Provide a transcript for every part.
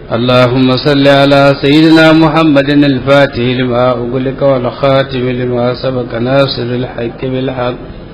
اللهم صل على سيدنا محمد الفاتح لما أغلق والخاتم لما سبق ناصر الحق بالحق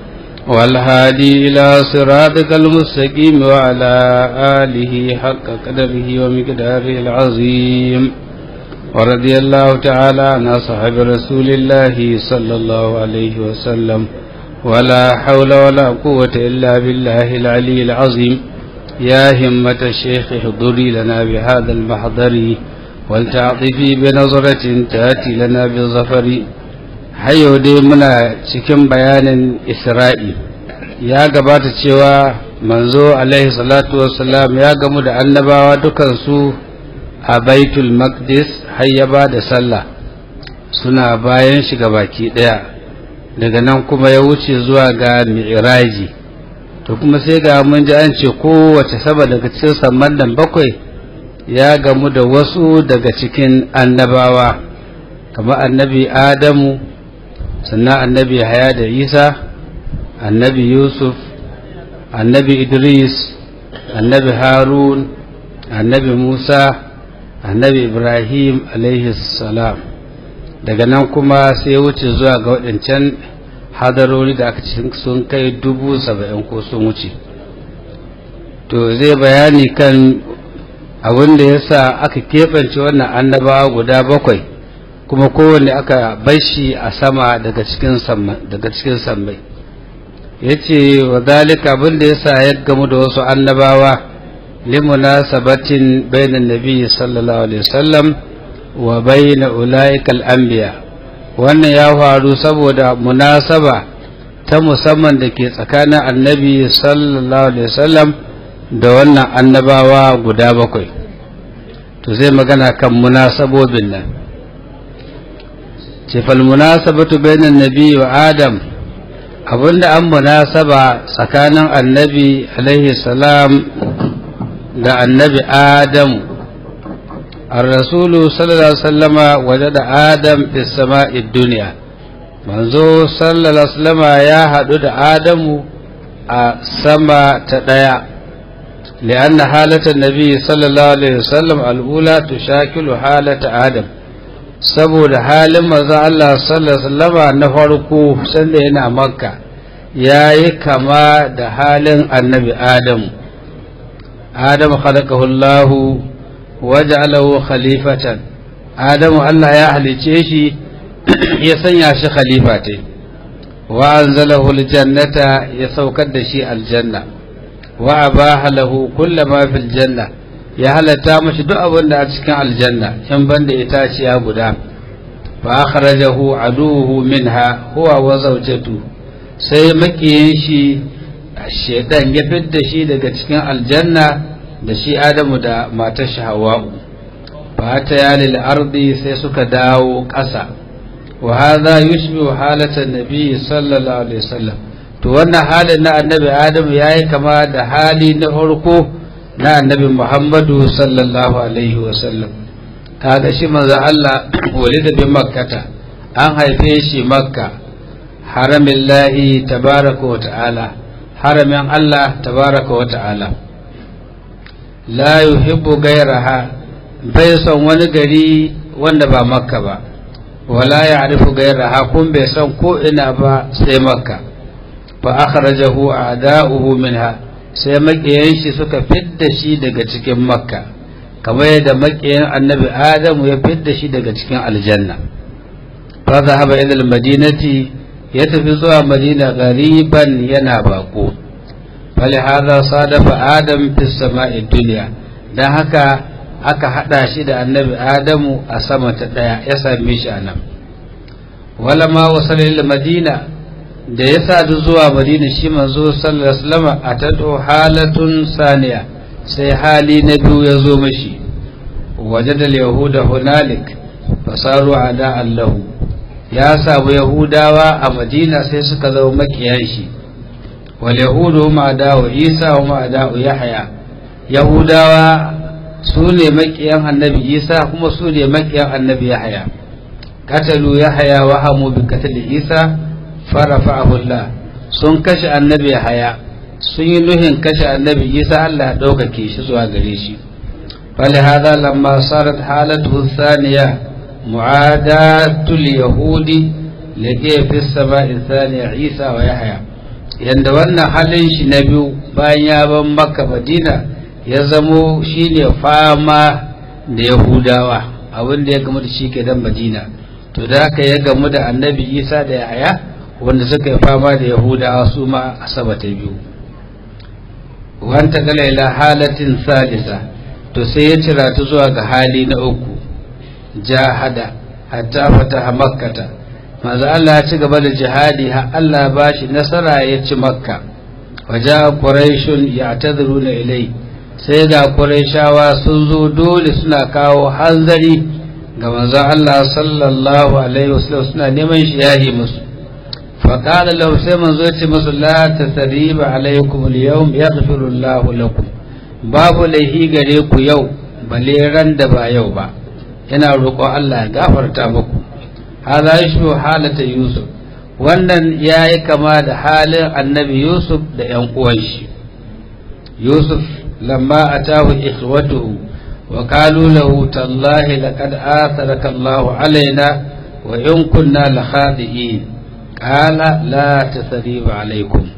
والهادي إلى صراطك المستقيم وعلى آله حق قدره ومقداره العظيم ورضي الله تعالى عن أصحاب رسول الله صلى الله عليه وسلم ولا حول ولا قوة إلا بالله العلي العظيم يا همة الشيخ احضري لنا بهذا المحضر ولتعطفي بنظرة تأتي لنا بالظفر hayo dai muna cikin bayanin isra'i ya gabata cewa manzo alaihi salatu wassalam ya gamu da annabawa dukansu a baitul maqdis har ya ba da sallah suna bayan shiga baki daya daga nan kuma ya wuce zuwa ga mi'raji to kuma sai ga mun ji an ce kowace saba daga cikin samman nan bakwai ya gamu da wasu daga cikin annabawa kamar annabi adamu sannan annabi haya da isa annabi yusuf annabi idris annabi harun annabi musa annabi ibrahim salam daga nan kuma sai wuce zuwa ga waɗancan hadarori da aka cikin sun kai dubu saba'in ko sun wuce to zai bayani kan abin da ya sa aka keɓance wannan annabawa guda bakwai kuma kowanne aka bashi a sama daga cikin daga cikin sammai yace wa zalika abin da yasa ya gamu da wasu annabawa limunasabatin bainan nabi sallallahu alaihi wasallam wa baina ulaika al-anbiya wannan ya faru saboda munasaba ta musamman da ke tsakanin annabi sallallahu alaihi wasallam da wannan annabawa guda bakwai to zai magana kan munasabobin nan ce falmunasabatu bainan nabi wa adam abinda an munasaba tsakanin annabi alaihi salam da annabi adam الرسول صلى الله عليه وسلم وجد آدم في السماء الدنيا منذ صلى الله عليه وسلم يا حدود آدم السماء تدايا لأن حالة النبي صلى الله عليه وسلم الأولى تشاكل حالة آدم saboda halin maza Allah sallallahu na farko sanda yana makka ya yi kama da halin annabi adamu adamu khalaqahu Allah waja'alahu khalifatan adamu Allah ya halice shi ya sanya shi khalifa te wa anzalahu aljannata ya saukar da shi aljanna wa abaha lahu kullama fil janna ya halatta mashi duk abin da a cikin aljanna in banda itaciya guda fa akhrajahu aduhu minha huwa wa zawjatu sai makiyin shi shedan ya fidda shi daga cikin aljanna da shi adamu da matar shi hawa'u fa ta yalil ardi sai suka dawo ƙasa wa hadha yushbihu halatan nabi sallallahu alaihi wasallam to wannan halin na annabi adamu yayi kama da hali na farko na annabi Muhammadu sallallahu alaihi wasallam kaga shi manzo Allah walida bi makkata an haife shi makka haramin lahi tabaraka wa ta'ala haramin Allah tabaraka wa ta'ala la yuhibbu gairaha bai son wani gari wanda ba makka ba wala ya'rifu gairaha kun bai son ko ina ba sai makka fa akhrajahu a'da'uhu minha sai maƙiyan shi suka fidda shi daga cikin makka kamar yadda maƙiyan annabi adamu ya fidda shi daga cikin aljanna fa zahaba ila almadinati ya tafi zuwa madina gariban yana bako fali hadha sadafa adam fi sama'i dunya dan haka aka hada shi da annabi adamu a sama ta daya ya same shi anan wala ma wasala ila madina da ya sadu zuwa madina shi manzo sallallahu alaihi wasallam atatu halatun saniya sai hali na biyu ya zo mashi wajadal yahuda hunalik fasaru ada allahu ya samu yahudawa a madina sai suka zama makiyan shi wal yahudu hum ada'u isa hum ada'u yahya yahudawa su ne makiyan annabi isa kuma su ne makiyan annabi yahya katalu yahya wa hamu bi katli isa farafa'ahu Allah sun kashe annabi haya sun yi nuhin kashe annabi isa Allah ɗaukake shi zuwa gare shi فلهذا لما صارت حالته الثانية معاداة اليهود لقي في السماء الثانية عيسى ويحيى yanda wannan halin shi na biyu bayan ya ban maka madina ya zamo shine fama da yahudawa abin da ya gamu da shi ke dan madina to da haka ya gamu da annabi isa da yahaya wanda suka yi fama da yahudawa su ma a sama ta biyu wanta kala ila halatin salisa to sai ya cira ta zuwa ga hali na uku jahada hatta fataha makkata manzo Allah ya ci gaba da jihadi har Allah ba shi nasara ya ci makka waja quraishun ya'tadhiruna ilai sai ga quraishawa sun zo dole suna kawo hanzari ga manzo Allah sallallahu alaihi wasallam suna neman shi yahi musu فقال لو سيما زوتي مسو لا تثريب عليكم اليوم يغفر الله لكم babu laihi gare ku yau bale ran da ba yau ba yana roƙon Allah ya gafarta muku hada shi halata Yusuf wannan yayi kama da halin annabi Yusuf da ƴan uwan shi Yusuf lamma atahu ikhwatuhu wa qalu lahu tallahi laqad atharaka Allahu alaina wa in kunna la khadi'in qala la tasriba alaikum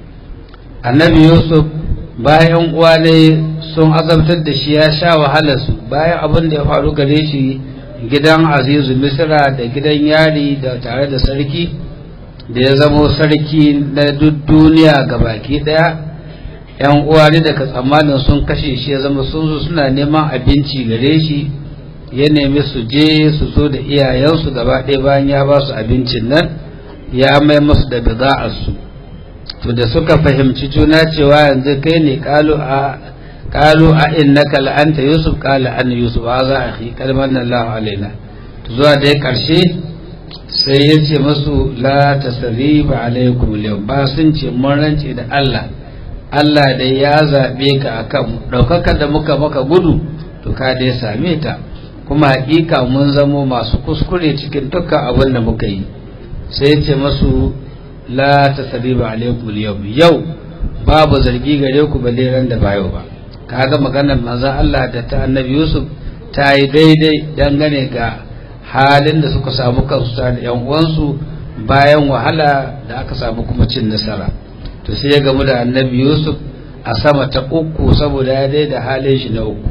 annabi Yusuf bayan uwa ne sun azabtar da shi ya sha wahalar su bayan abin da ya faru gare shi gidan azizu misra da gidan yari da tare da sarki da ya zamo sarki na duk duniya ga baki daya yan uwa ne daga tsammanin sun kashe shi ya zama sun zo suna neman abinci gare shi ya nemi su je su zo da iyayensu gaba ɗaya bayan ya ba su abincin nan ya mai musu da bida'arsu to da suka fahimci juna cewa yanzu kai ne kalu a kalu a innaka la'anta yusuf qala an yusuf wa za akhi kalman Allah alaina to zuwa da karshe sai ya ce masu la tasriba alaikum al ba sun ce mun rance da Allah Allah dai ya zabe ka akan daukaka da muka maka gudu to ka dai same ta kuma hakika mun zamo masu kuskure cikin dukkan abin da muka yi sai ya ce masu la tasriba alaikum al yau babu zargi gare ku balle ran da bayo ba kaga maganar manzon Allah da ta annabi Yusuf ta yi daidai dangane ga halin da suka samu kansu da yan uwansu bayan wahala da aka samu kuma cin nasara to sai ya gamu da annabi Yusuf a sama ta uku saboda ya daida halin shi na uku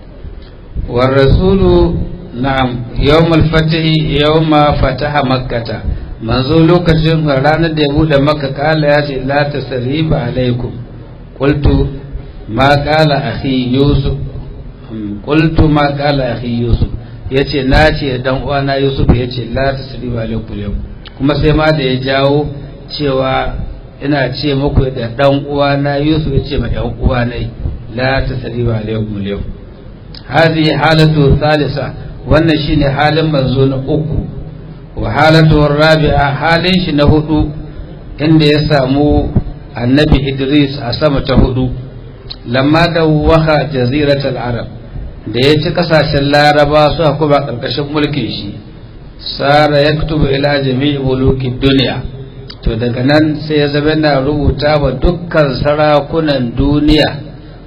war rasulu na'am yawmul fatahi yawma fataha makkata manzo lokacin ranar da ya bude maka kala ya ce la tasriba alaikum qultu ma kala akhi yusuf qultu ma kala akhi yusuf yace na ce dan uwana yusuf yace la tasriba alaikum yau kuma sai ma da ya jawo cewa ina ce muku da dan uwana yusuf yace ma dan uwana la tasriba alaikum yau hadi halatu thalitha wannan shine halin manzo na uku wa halatu rabi'a halin shi na hudu inda ya samu annabi idris a sama ta hudu lamma da waka jaziratul arab da ya ci kasashen laraba su kuma karkashin mulkin shi sara ya kutubu ila jami'i mulukin duniya to daga nan sai ya zama na rubuta wa dukkan sarakunan duniya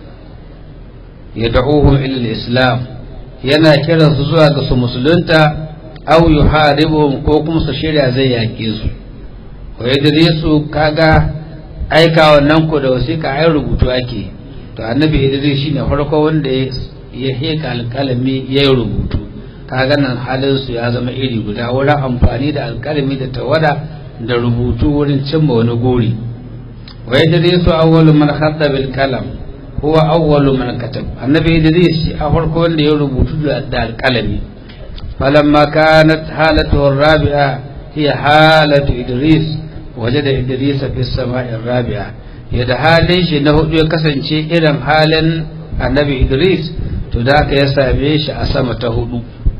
ya da'uhum ila islam yana kiransu zuwa ga su musulunta aw yuharibuhum ko kuma su shirya zai yake su wa idrisu kaga aika wannan ko da wasiƙa ai rubutu ake to annabi idris shine farko wanda ya heka alƙalami ya yi rubutu kaga nan halin su ya zama iri guda wurin amfani da alƙalami da tawada da rubutu wurin cimma wani gori wa idrisu awwalu man khatta bil kalam huwa awwalu man katab annabi idris shi a farko wanda ya rubutu da alƙalami فلما كانت حالته الرابعة هي حالة إدريس وجد إدريس في السماء الرابعة يدحالي شي نهو يكسن شي إلم حالا النبي إدريس تداك يسابيش أسمة هدو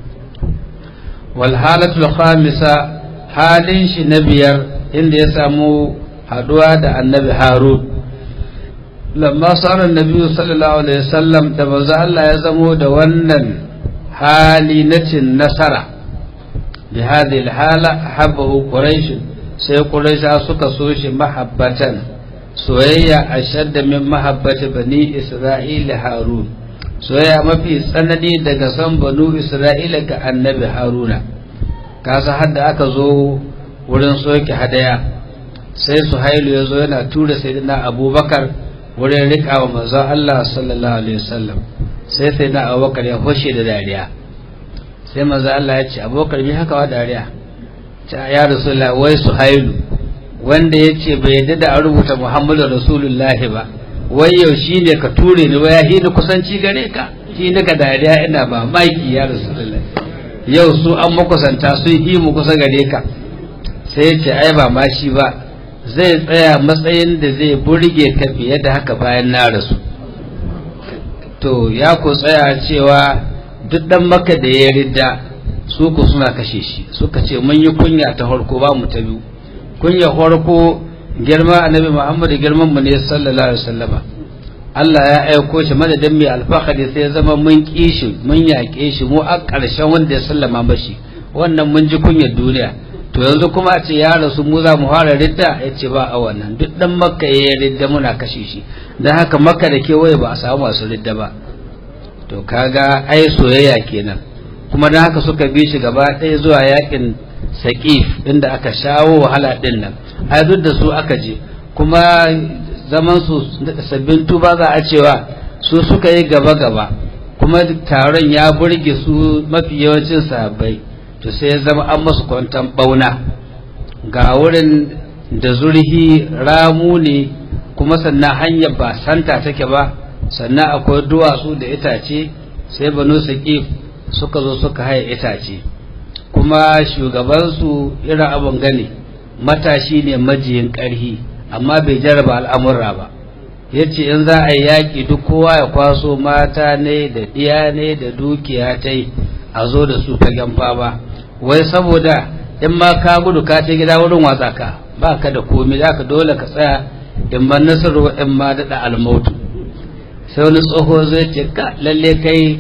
والحالة الخامسة حال شي نبير إن يسامو حدوى النبي هارون لما صار النبي صلى الله عليه وسلم تبزع الله يزمو دوانا hali na cin nasara bi hadhihi hala habbahu quraish sai quraisha suka so shi mahabbatan soyayya ashadda min mahabbati bani isra'il harun soyayya mafi tsanani daga san banu isra'ila ga annabi haruna kasa hadda aka zo wurin soke hadaya sai suhailu ya zo yana tura sayyidina abubakar wurin riƙa wa manzon Allah sallallahu alaihi wasallam sai sayyidina abubakar ya hoshe da dariya sai manzon Allah ya ce abubakar me haka wa dariya ta ya rasulullah wai suhailu wanda ya ce bai yadda da an rubuta muhammadu rasulullahi ba wai yau shi ne ka ture ni ya hini kusanci gare ka shi ne ka dariya ina ba maki ya rasulullah yau su an makusanta sun yi mu kusa gare ka sai ya ce ai ba ma shi ba zai tsaya matsayin da zai burge ka fiye da haka bayan na rasu to ya ku tsaya cewa duk dan maka da ya ridda su ku suna kashe shi suka ce mun yi kunya ta farko ba mu ta biyu kunya farko girma annabi Muhammad girman mu ne sallallahu alaihi wasallama Allah ya aiko shi madadin mai alfahari sai zama mun kishi mun yaƙe shi mu a ƙarshen wanda ya sallama mashi wannan mun ji kunyar duniya to yanzu kuma a ce ya rasu mu za mu fara ridda ya ce ba a wannan duk dan makka ya ridda muna kashe shi don haka makka da kewaye ba a samu masu ridda ba to kaga ai soyayya kenan kuma don haka suka bi shi gaba ɗaya zuwa yakin saƙif inda aka shawo wahala ɗin nan ai duk da su aka je kuma zaman su sabbin tuba za a cewa su suka yi gaba gaba kuma taron ya burge su mafi yawancin sahabbai to sai ya zama an masu kwantan bauna ga wurin da zurhi ramu ne kuma sannan hanyar ba santa take ba sannan akwai duwatsu da itace sai banu saƙif suka zo suka haye itace kuma shugabansu irin abin gani matashi ne majiyin ƙarhi amma bai jarraba al'amurra ba ya ce in za a yi yaƙi duk kowa ya kwaso mata ne da ɗiya ne da dukiya ta yi a zo da su fagen fama wai saboda in ma ka gudu ka ce gida wurin watsa ka ba ka da komi za ka dole ka tsaya in ban nasaru in ma daɗa almautu sai wani tsoho zai ce ka lalle kai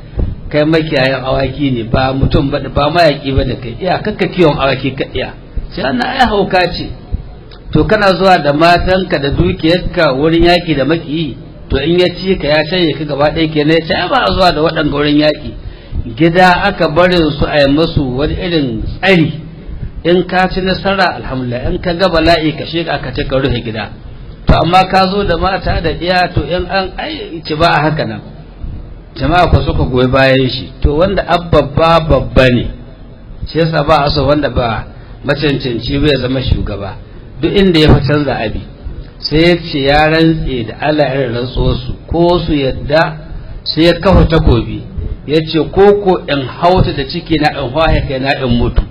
kai makiyayin awaki ne ba mutum ba ba mayaki ba da kai iya kakka kiwon awaki ka iya sai ana ai hauka ce to kana zuwa da matanka da dukiyarka wurin yaki da makiyi to in ya ci ka ya canye ka gaba ɗaya kenan ya ce ba a zuwa da waɗanda wurin yaki gida aka barin su a yi masu wani irin tsari in ka ci nasara alhamdulillah in ka ga bala'i ka shiga ka ce ka rufe gida to amma ka zo da mata da iya to in an ai ci ba a haka nan jama'a ku suka goyi bayan shi to wanda abba babba ne shi yasa ba a so wanda ba macancanci bai zama shugaba duk inda ya fi canza abi sai ya ce ya rantse da Allah ya rantso su ko su yadda sai ya kafa takobi ya ce ko ko in hauta da ciki na in hwaye kai na in mutu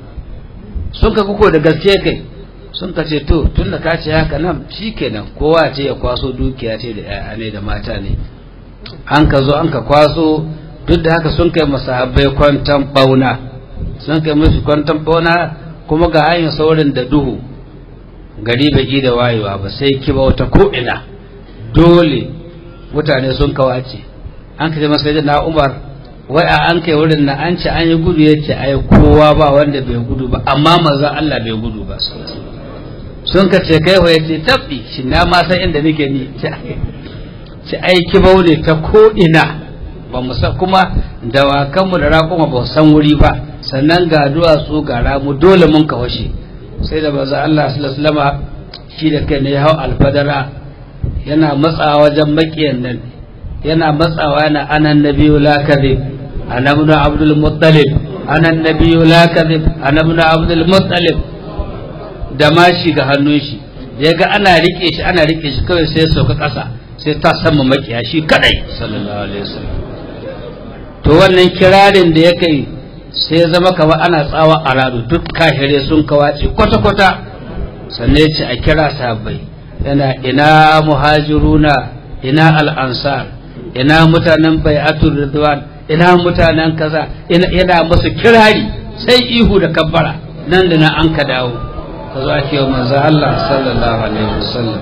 sun ka kuko da gaske kai sun ka ce to tun da ka ce haka nan shikenan kowa ce ya kwaso dukiya ce da 'ya'ya ne da mata ne an ka zo an ka kwaso duk da haka sun kai masahabbai kwantan bauna sun kai musu kwantan bauna kuma ga hanyar saurin da duhu gari bai da wayewa ba sai kiba wata ko'ina dole mutane sun kawace an ka ce masa na umar wai a an kai wurin na an ce an yi gudu ya ce ai kowa ba wanda bai gudu ba amma manzon Allah bai gudu ba sun ka ce kai wa ya ce tabbi shi na ma san inda nake ni ci aiki baune ta ko'ina ba mu san kuma dawakanmu da raƙuma ba san wuri ba sannan ga duwatsu ga ramu dole mun kawashe sai da baza Allah sallama shi da kai ne ya hau alfadara yana matsawa wajen makiyan nan yana matsawa yana anan nabiyu la kadhib ana ibn abdul muttalib ana nabiyu la kadhib ana ibn abdul muttalib da mashi ga hannun shi ya ga ana rike shi ana rike shi kawai sai sauka ƙasa sai ta sama makiya shi kadai sallallahu alaihi wasallam to wannan kirarin da ya kai sai zama kamar ana tsawa a radu duk kahire sun kawace kwata-kwata sannan ya ce a kira sahabbai yana ina muhajiruna ina al'ansar ina mutanen bai'atul ridwan ina mutanen kaza yana musu kirari sai ihu da kabbara nan da nan an ka dawo ka zo ake wa manzo Allah sallallahu alaihi wasallam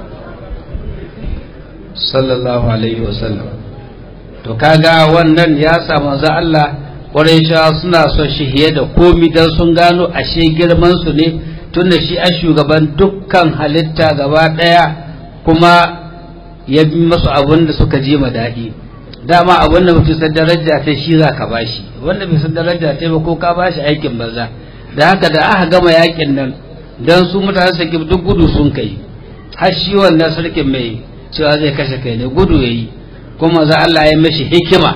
sallallahu alaihi wasallam to kaga wannan ya sa manzo Allah Qurayshawa suna son shi hiye da komi dan sun gano ashe girman su ne tunda shi a shugaban dukkan halitta gaba daya kuma ya bi masu abin da suka ji daɗi dama abin da mutum san daraja ta shi za ka bashi wanda bai san daraja ta ba ko ka bashi aikin banza da haka da aka gama yakin nan dan su mutanen sakim duk gudu sun kai har shi wannan sarkin mai cewa zai kashe kai ne gudu yayi kuma za Allah ya mishi hikima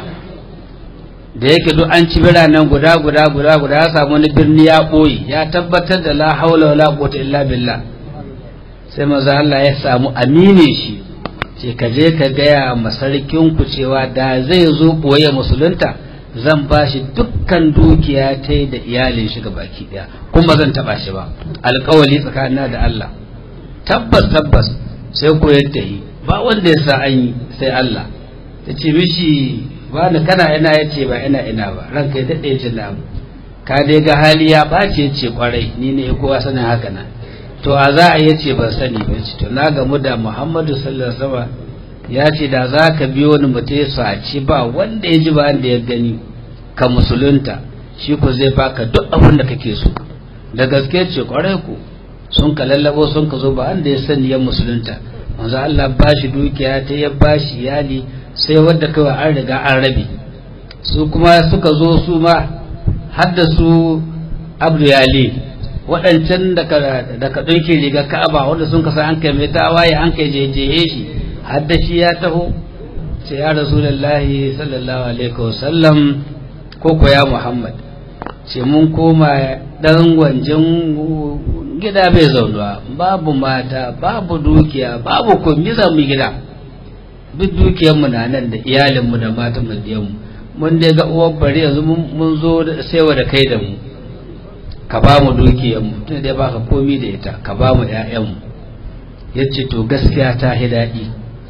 da yake duk an ci biranen guda guda guda guda ya samu wani birni ya ɓoye ya tabbatar da la haula wala quwwata illa billah sai maza Allah ya samu amine shi ce ka je ka gaya masarkin ku cewa da zai zo ɓoye musulunta zan ba shi dukkan dukiya ta da iyalin shi baki daya kuma zan taba shi ba alkawali tsakanin da Allah tabbas tabbas sai ko yadda yi ba wanda ya sa an yi sai Allah ta ce mishi ba ni kana ina ya ce ba ina ina ba ranka ya daɗe ce na ka dai ga hali ya ɓace ce kwarai ni ne kowa sanin haka nan to a za a yace ban sani ba ce to na gamu da Muhammadu sallallahu alaihi wasallam ya ce da za ka biyo ni mutum ya saci ba wanda ya ji ba wanda ya gani ka musulunta shi ku zai baka duk abin da kake so da gaske ce kwarai ku sun ka lallabo sun ka zo ba wanda ya sani ya musulunta manzo Allah ba shi dukiya ta ya ba shi iyali sai wadda kawai an riga an rabe su kuma suka zo su ma har da su abdu yali waɗancan da ka ɗauke riga ka'aba wanda sun kasa an kai mai tawaye an kai jejehe shi har da shi ya taho ce ya rasulullahi sallallahu alaihi wasallam ko ko ya muhammad ce mun koma ɗan gwanjin gida bai zaunuwa babu mata babu dukiya babu komi za mu gida duk dukiyarmu na nan da iyalinmu da matan mu mun dai ga uwar bari yanzu mun zo saiwa da kai da mu ka ba mu dukiyarmu tun dai baka komi da ita ka ba mu ƴaƴanmu ya ce to gaskiya ta hi daɗi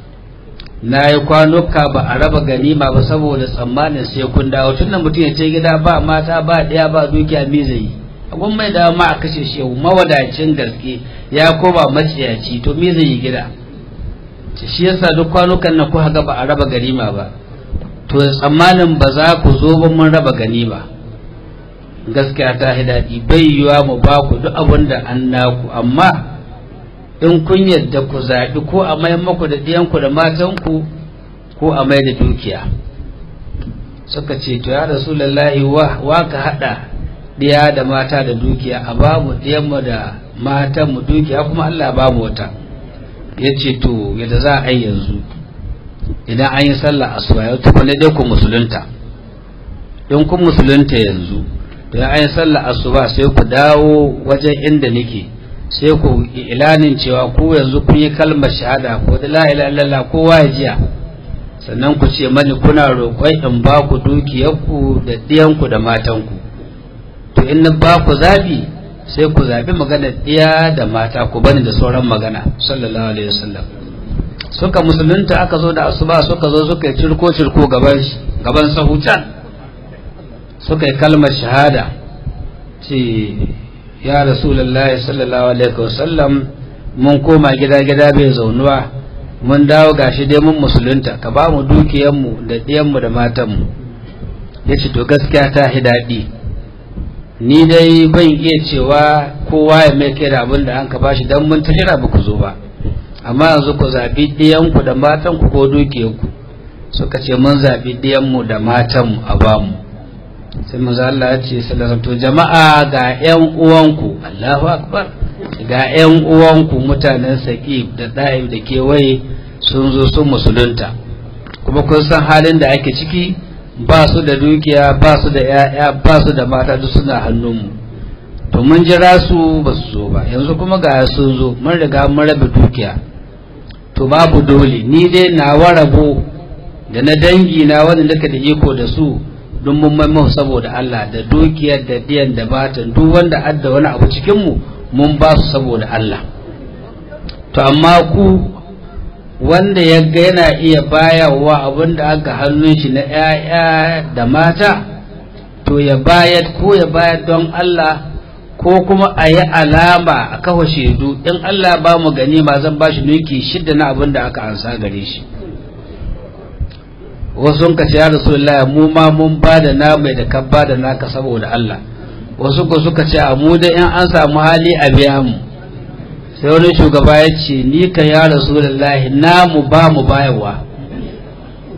na yi kwanuka ba a raba ganima ba saboda tsammanin sai kun dawo tun da mutum ya ce gida ba mata ba ɗaya ba dukiya me zai yi abun mai dawo ma a kashe shi yau mawadacin gaske ya koma maciyaci to me zai yi gida shi yasa duk kwanukan nan kuka ga ba a raba ganima ba to tsammanin ba za ku zo ba mun raba ganima gaskiya ta yi daɗi bai yiwa mu ba ku duk abin da an naku amma in kun yadda ku zaɓi ko a mai maku da ɗiyanku da matanku ko a mai da dukiya suka ce to ya rasulullahi wa ka haɗa ɗiya da mata da dukiya a ba mu ɗiyanmu da matanmu dukiya kuma Allah ba mu wata ya ce to yadda za a yi yanzu idan an yi sallah asuba ya tukwane dai ku musulunta in kun musulunta yanzu to ya an yi sallah asuba sai ku dawo wajen inda nake sai ku ilanin cewa ku yanzu kun yi kalmar shahada ko da la ilaha illallah kowa ya jiya sannan ku ce mani kuna roƙon in ba ku dukiyarku da ɗiyanku da matanku to in na ba ku zabi sai ku zabi magana ɗiya da mata ku bani da sauran magana sallallahu alaihi wasallam suka musulunta aka zo da asuba suka zo suka yi cirko cirko gaban gaban sahu can suka yi kalmar shahada ce ya rasulullahi sallallahu alaihi wasallam mun koma gida gida bai zaunuwa mun dawo gashi dai mun musulunta ka ba mu dukiyanmu da ɗiyanmu da matanmu ya ce to gaskiya ta hi daɗi ni dai ban iya cewa kowa ya mai kai da abin da an ka bashi don mun tashira ba ku zo ba amma yanzu ku zaɓi ɗiyanku da matanku ko dukiyanku suka ce mun zaɓi ɗiyanmu da matanmu a bamu sai manzo Allah ya ce sallallahu to jama'a ga ƴan uwanku Allahu akbar ga ƴan uwanku mutanen Saqif da Da'ib da kewaye sun zo sun musulunta kuma kun san halin da ake ciki ba su da dukiya ba su da ƴaƴa ba su da mata duk suna hannunmu to mun jira su ba su zo ba yanzu kuma ga sun zo mun riga mun rabe dukiya to babu dole ni dai nawa rabo da na dangi na wanda nake da iko da su don mun mai saboda Allah da dukiyar da diyan da batan duk wanda adda wani abu cikin mu mun ba su saboda Allah to amma ku wanda ya ga yana iya bayarwa abin da aka hannun shi na ‘ya'ya da mata to ya bayar ko ya bayar don Allah ko kuma a yi alama a kafa shaidu in Allah ba mu gani ma zan ba shi nuki shidda na abin da aka ansa gare shi wasu ka ce ya rasulullah mu ma mun ba da na mai da kan ba da naka saboda Allah wasu ko suka ce a mu da in an samu hali a biya mu sai wani shugaba ya ce ni ka ya rasulullah na mu ba mu bayarwa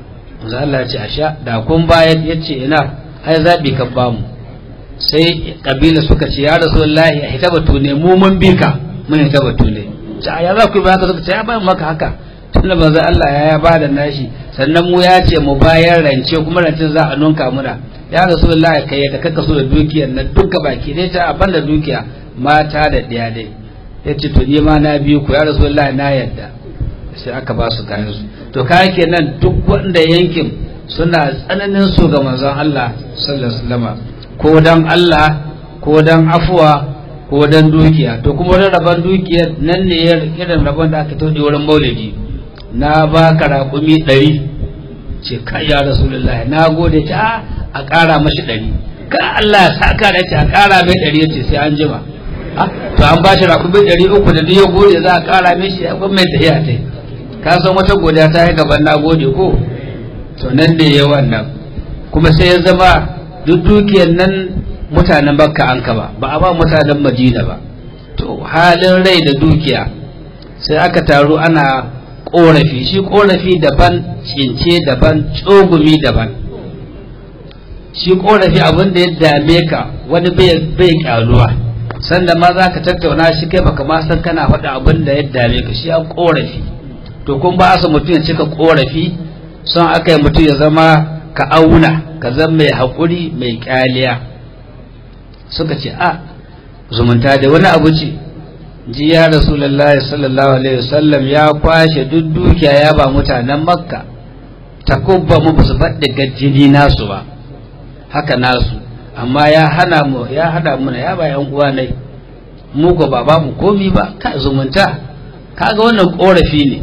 manzo Allah ya ce a sha da kun bayar ya ce ina ai zaɓi kan bamu sai kabila suka ce ya rasulullahi a hita batu ne mu mun bi ka mun hita batu ne ce ya za ku yi haka suka ce ya bayan maka haka tun da manzo Allah ya ya bada nashi sannan mu ya ce mu bayar rance kuma rancen za a nunka muna ya rasulullahi kai ya kaka so da dukiyar nan duka baki dai ta abin da dukiya mata da ɗaya dai ya ce to ni ma na biyu ku ya rasulullahi na yadda sai aka ba su kayan su to kayan kenan duk wanda yankin suna tsananin su ga manzon Allah sallallahu alaihi wasallam ko dan Allah ko dan afuwa ko dan dukiya to kuma wani rabon dukiyar nan ne irin rabon da aka tauɗe wurin maulidi na ba ka raƙumi ɗari ce kai ya rasulullahi na gode ta a ƙara mashi ɗari ka Allah ya saka da ce a ƙara mai ɗari ya ce sai an jima to an ba shi raƙumi ɗari uku da duk ya gode za a ƙara mai shi akwai mai tafiya ta ka san wata godiya ta yi gaban na gode ko to nan da ya wannan kuma sai ya zama duk dukiyar nan mutanen bakka an ka ba ba a ba mutanen madina ba to halin rai da dukiya sai aka taru ana korafi shi korafi daban cince daban tsogumi daban shi korafi abin da ya dame ka wani bai kyaluwa sanda ma za ka tattauna shi kai baka ma san kana faɗa abin da ya dame ka shi an korafi to kun ba asa mutum ya cika korafi son aka yi mutum ya zama ka auna ka zama mai haƙuri mai kyaliya suka ce a zumunta da wani abu ce ji ya rasulullahi sallallahu alaihi wasallam ya kwashe duk dukiya ya ba mutanen makka takubba mu basu faɗi gajjini nasu ba haka nasu amma ya hana mu ya hada mu ya ba yan uwa nai mu ko ba ba mu komi ba ka zumunta kaga wannan korafi ne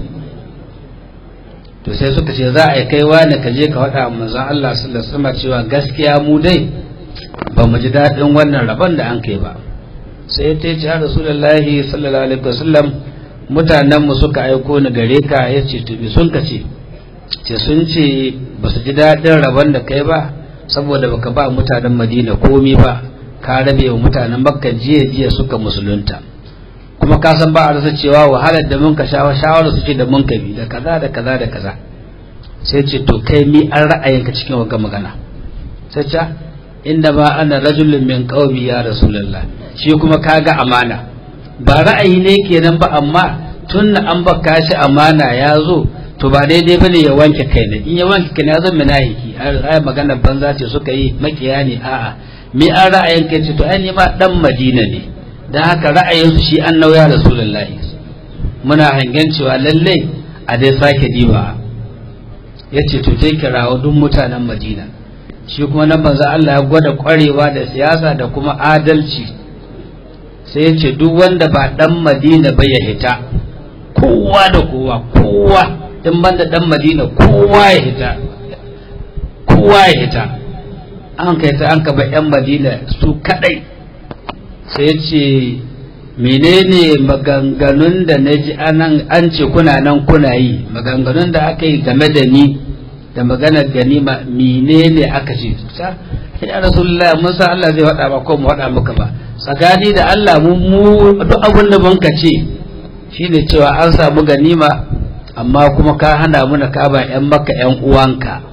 to sai suka ce za a yi kai wani ka je ka faɗa manzon Allah sallallahu alaihi wasallam cewa gaskiya mu dai ba mu ji daɗin wannan rabon da an kai ba sai ta ce ya rasulullahi sallallahu alaihi wasallam mutanen mu suka aiko ni gare ka ya ce to bi sun ka ce ce sun ce ba su ji daɗin rabon da kai ba saboda baka ba mutanen madina komi ba ka rabe wa mutanen makka jiya jiya suka musulunta kuma ka san ba a rasa cewa wahalar da mun ka shawa shawara su ce da mun ka bi da kaza da kaza da kaza sai ce to kai mi an ra'ayinka cikin wagga magana sai ce inda ma ana rajulun min qaumi ya rasulullah shi kuma kaga amana ba ra'ayi ne kenan ba amma tun an baka shi amana ya zo to ba daidai bane ya wanke kai ne in ya wanke kai ne ya zama munafiki ai magana banza ce suka yi makiya ne a'a mi an ra'ayin kai ce to ai ma dan madina ne dan haka ra'ayin su shi an nauya rasulullah muna hangen cewa lalle a dai sake diba yace to dai kirawo duk mutanen madina shi kuma nan manzo Allah ya gwada kwarewa da siyasa da kuma adalci sai ya ce duk wanda ba dan madina ba ya hita kowa da kowa kowa in banda dan madina kowa ya hita kowa ya hita an kai ta an ka ba yan madina su kadai sai ya ce menene maganganun da na ji an ce kuna nan kuna yi maganganun da aka yi game da ni da maganar ganima menene aka ce ya rasulullah mun san Allah zai faɗa ba ko mu faɗa maka ba tsakani da Allah mu mu duk abin da mun ce shine cewa an samu ganima amma kuma ka hana muna ka ba ƴan maka ƴan uwanka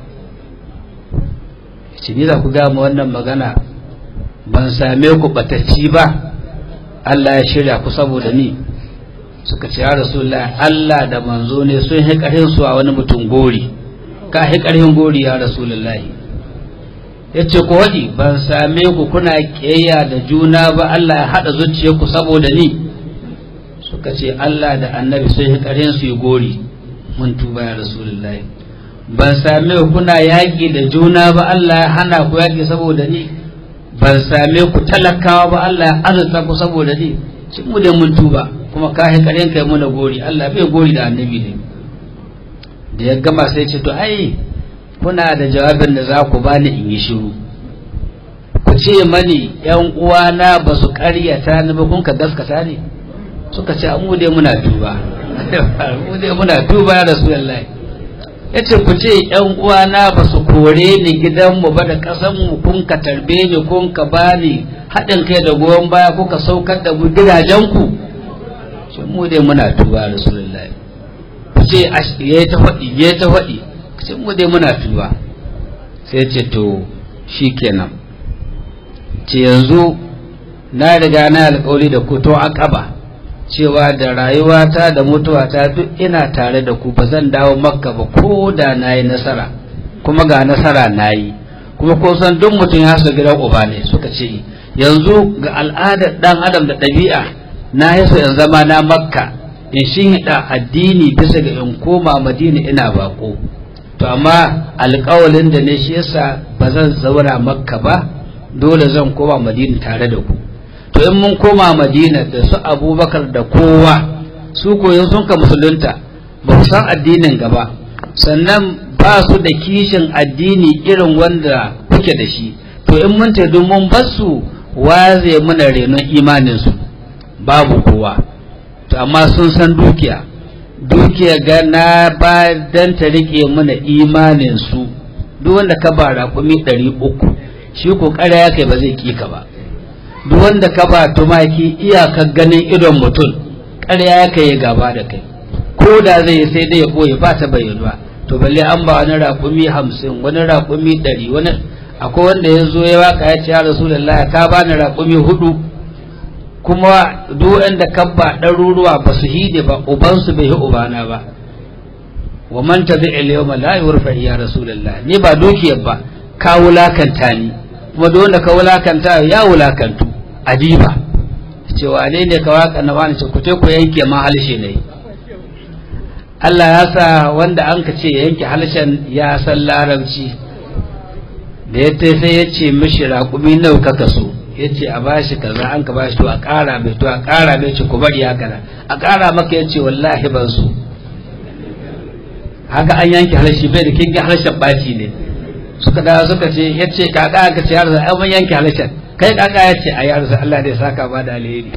shi ni za ku ga mu wannan magana ban same ku batacci ba Allah ya shirya ku saboda ni suka ce ya rasulullah Allah da manzo ne sun yi ƙarfin su a wani mutum gori ka yi ƙarfin gori ya rasulullahi ya ce ku waɗi ban same ku kuna ƙeya da juna ba Allah ya haɗa zuciyarku saboda ni suka ce Allah da annabi sun yi ƙarfin su yi gori mun tuba ya rasulullahi ban same ku kuna yaƙi da juna ba Allah ya hana ku yaƙi saboda ni ban same ku talakawa ba Allah ya azurta ku saboda ni cin mu da mun tuba kuma ka yi ƙarfin kai muna gori Allah bai gori da annabi ne da ya gama sai ce to ai kuna da jawabin da za ku bani in yi shiru ku ce mani yan uwana ba su karyata ni ba kun ka gaskata ne suka ce mu dai muna tuba mu dai muna tuba ya rasulullahi yace ku ce yan uwana ba su kore ni gidanmu ba da kasan mu kun ka tarbe ni kun ka bani haɗin kai da goyon baya kuka saukar da gidajenku mu dai muna tuba ya rasulullahi ce ya ta faɗi ya ta faɗi sai mu dai muna tuba sai ce to shikenan ce yanzu na riga na alƙawari da ku to aqaba cewa da rayuwata da mutuwata duk ina tare da ku ba zan dawo makka ba ko da na yi nasara kuma ga nasara na yi kuma ko san duk mutum ya so gidan uba ne suka ce yanzu ga al'adar dan adam da ɗabi'a na yi so in zama na makka in shi hida addini bisa ga in koma madina ina bako to amma alƙawalin da ne shi yasa ba zan zauna makka ba dole zan koma madina tare da ku to in mun koma madina da su abubakar da kowa su koyon sun ka musulunta ba su san addinin gaba sannan ba su da kishin addini irin wanda kuke da shi to in mun ta mun basu waze muna renon imaninsu babu kowa to amma sun san dukiya dukiya ga na ba dan ta rike mana imaninsu duk wanda ka ba raƙumi ɗari uku shi ko ya kai ba zai kika ba duk wanda ka ba tumaki iyakar ganin idon mutum ƙarya ya kai gaba da kai ko da zai sai dai ya ɓoye ba ta bayyana to balle an ba wani raƙumi hamsin wani raƙumi ɗari wani akwai wanda ya zo ya waka ya ce ya rasulullahi ka bani raƙumi hudu kuma duk wanda ka ba ɗaruruwa ba su hide ba ubansu bai yi ubana ba wa man tabi al-yawma la yurfa ya rasulullahi ni ba dukiyar ba ka wulakanta ni kuma duk wanda ka wulakanta ya wulakantu adiba ce wane ne ka waka na wani ce ku te ku yanke ma halshe ne Allah ya sa wanda an ka ce yanke halshen ya san larabci da ya sai ya ce mishi raƙumi nau ka kaso ya ce a bashi kaza an ka bashi to a ƙara mai to a ƙara mai ce ku bari haka nan a ƙara maka ya ce wallahi ban so haka an yanke harshe bai da kin harshen ɓaci ne suka da suka ce ya ce kaka aka ce yarsa ai mun yanke harshen kai kaka ya ce a yarsa Allah da ya saka ba da alheri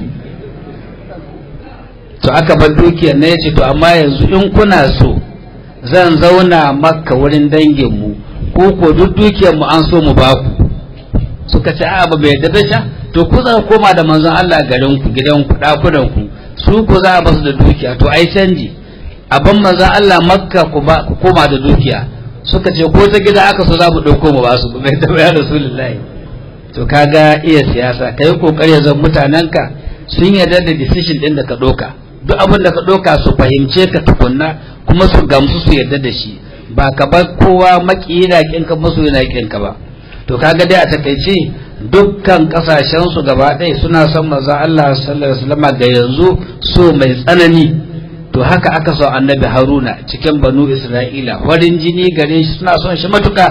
to aka bar dukiyar na ya ce to amma yanzu in kuna so zan zauna makka wurin danginmu ko ko duk dukiyar mu an so mu ba ku suka ce a ba bai yadda sha to ku za koma da manzon Allah garin ku gidan ku dakunan ku su ku za a basu da dukiya to ai canji abin manzon Allah makka ku ba ku koma da dukiya suka ce ko ta gida aka so za mu dauko mu ba su bai da ya rasulullahi to kaga iya siyasa kai kokari zan mutanenka sun yarda da decision din da ka doka duk abin da ka doka su fahimce ka tukunna kuma su gamsu su yarda da shi ba ka bar kowa maki yana kinka musu yana kinka ba to kaga dai a takaice dukkan kasashen su gaba ɗaya suna son manzon Allah sallallahu alaihi wasallam ga yanzu so mai tsanani to haka aka so annabi Haruna cikin banu Isra'ila farin jini gare shi suna son shi matuka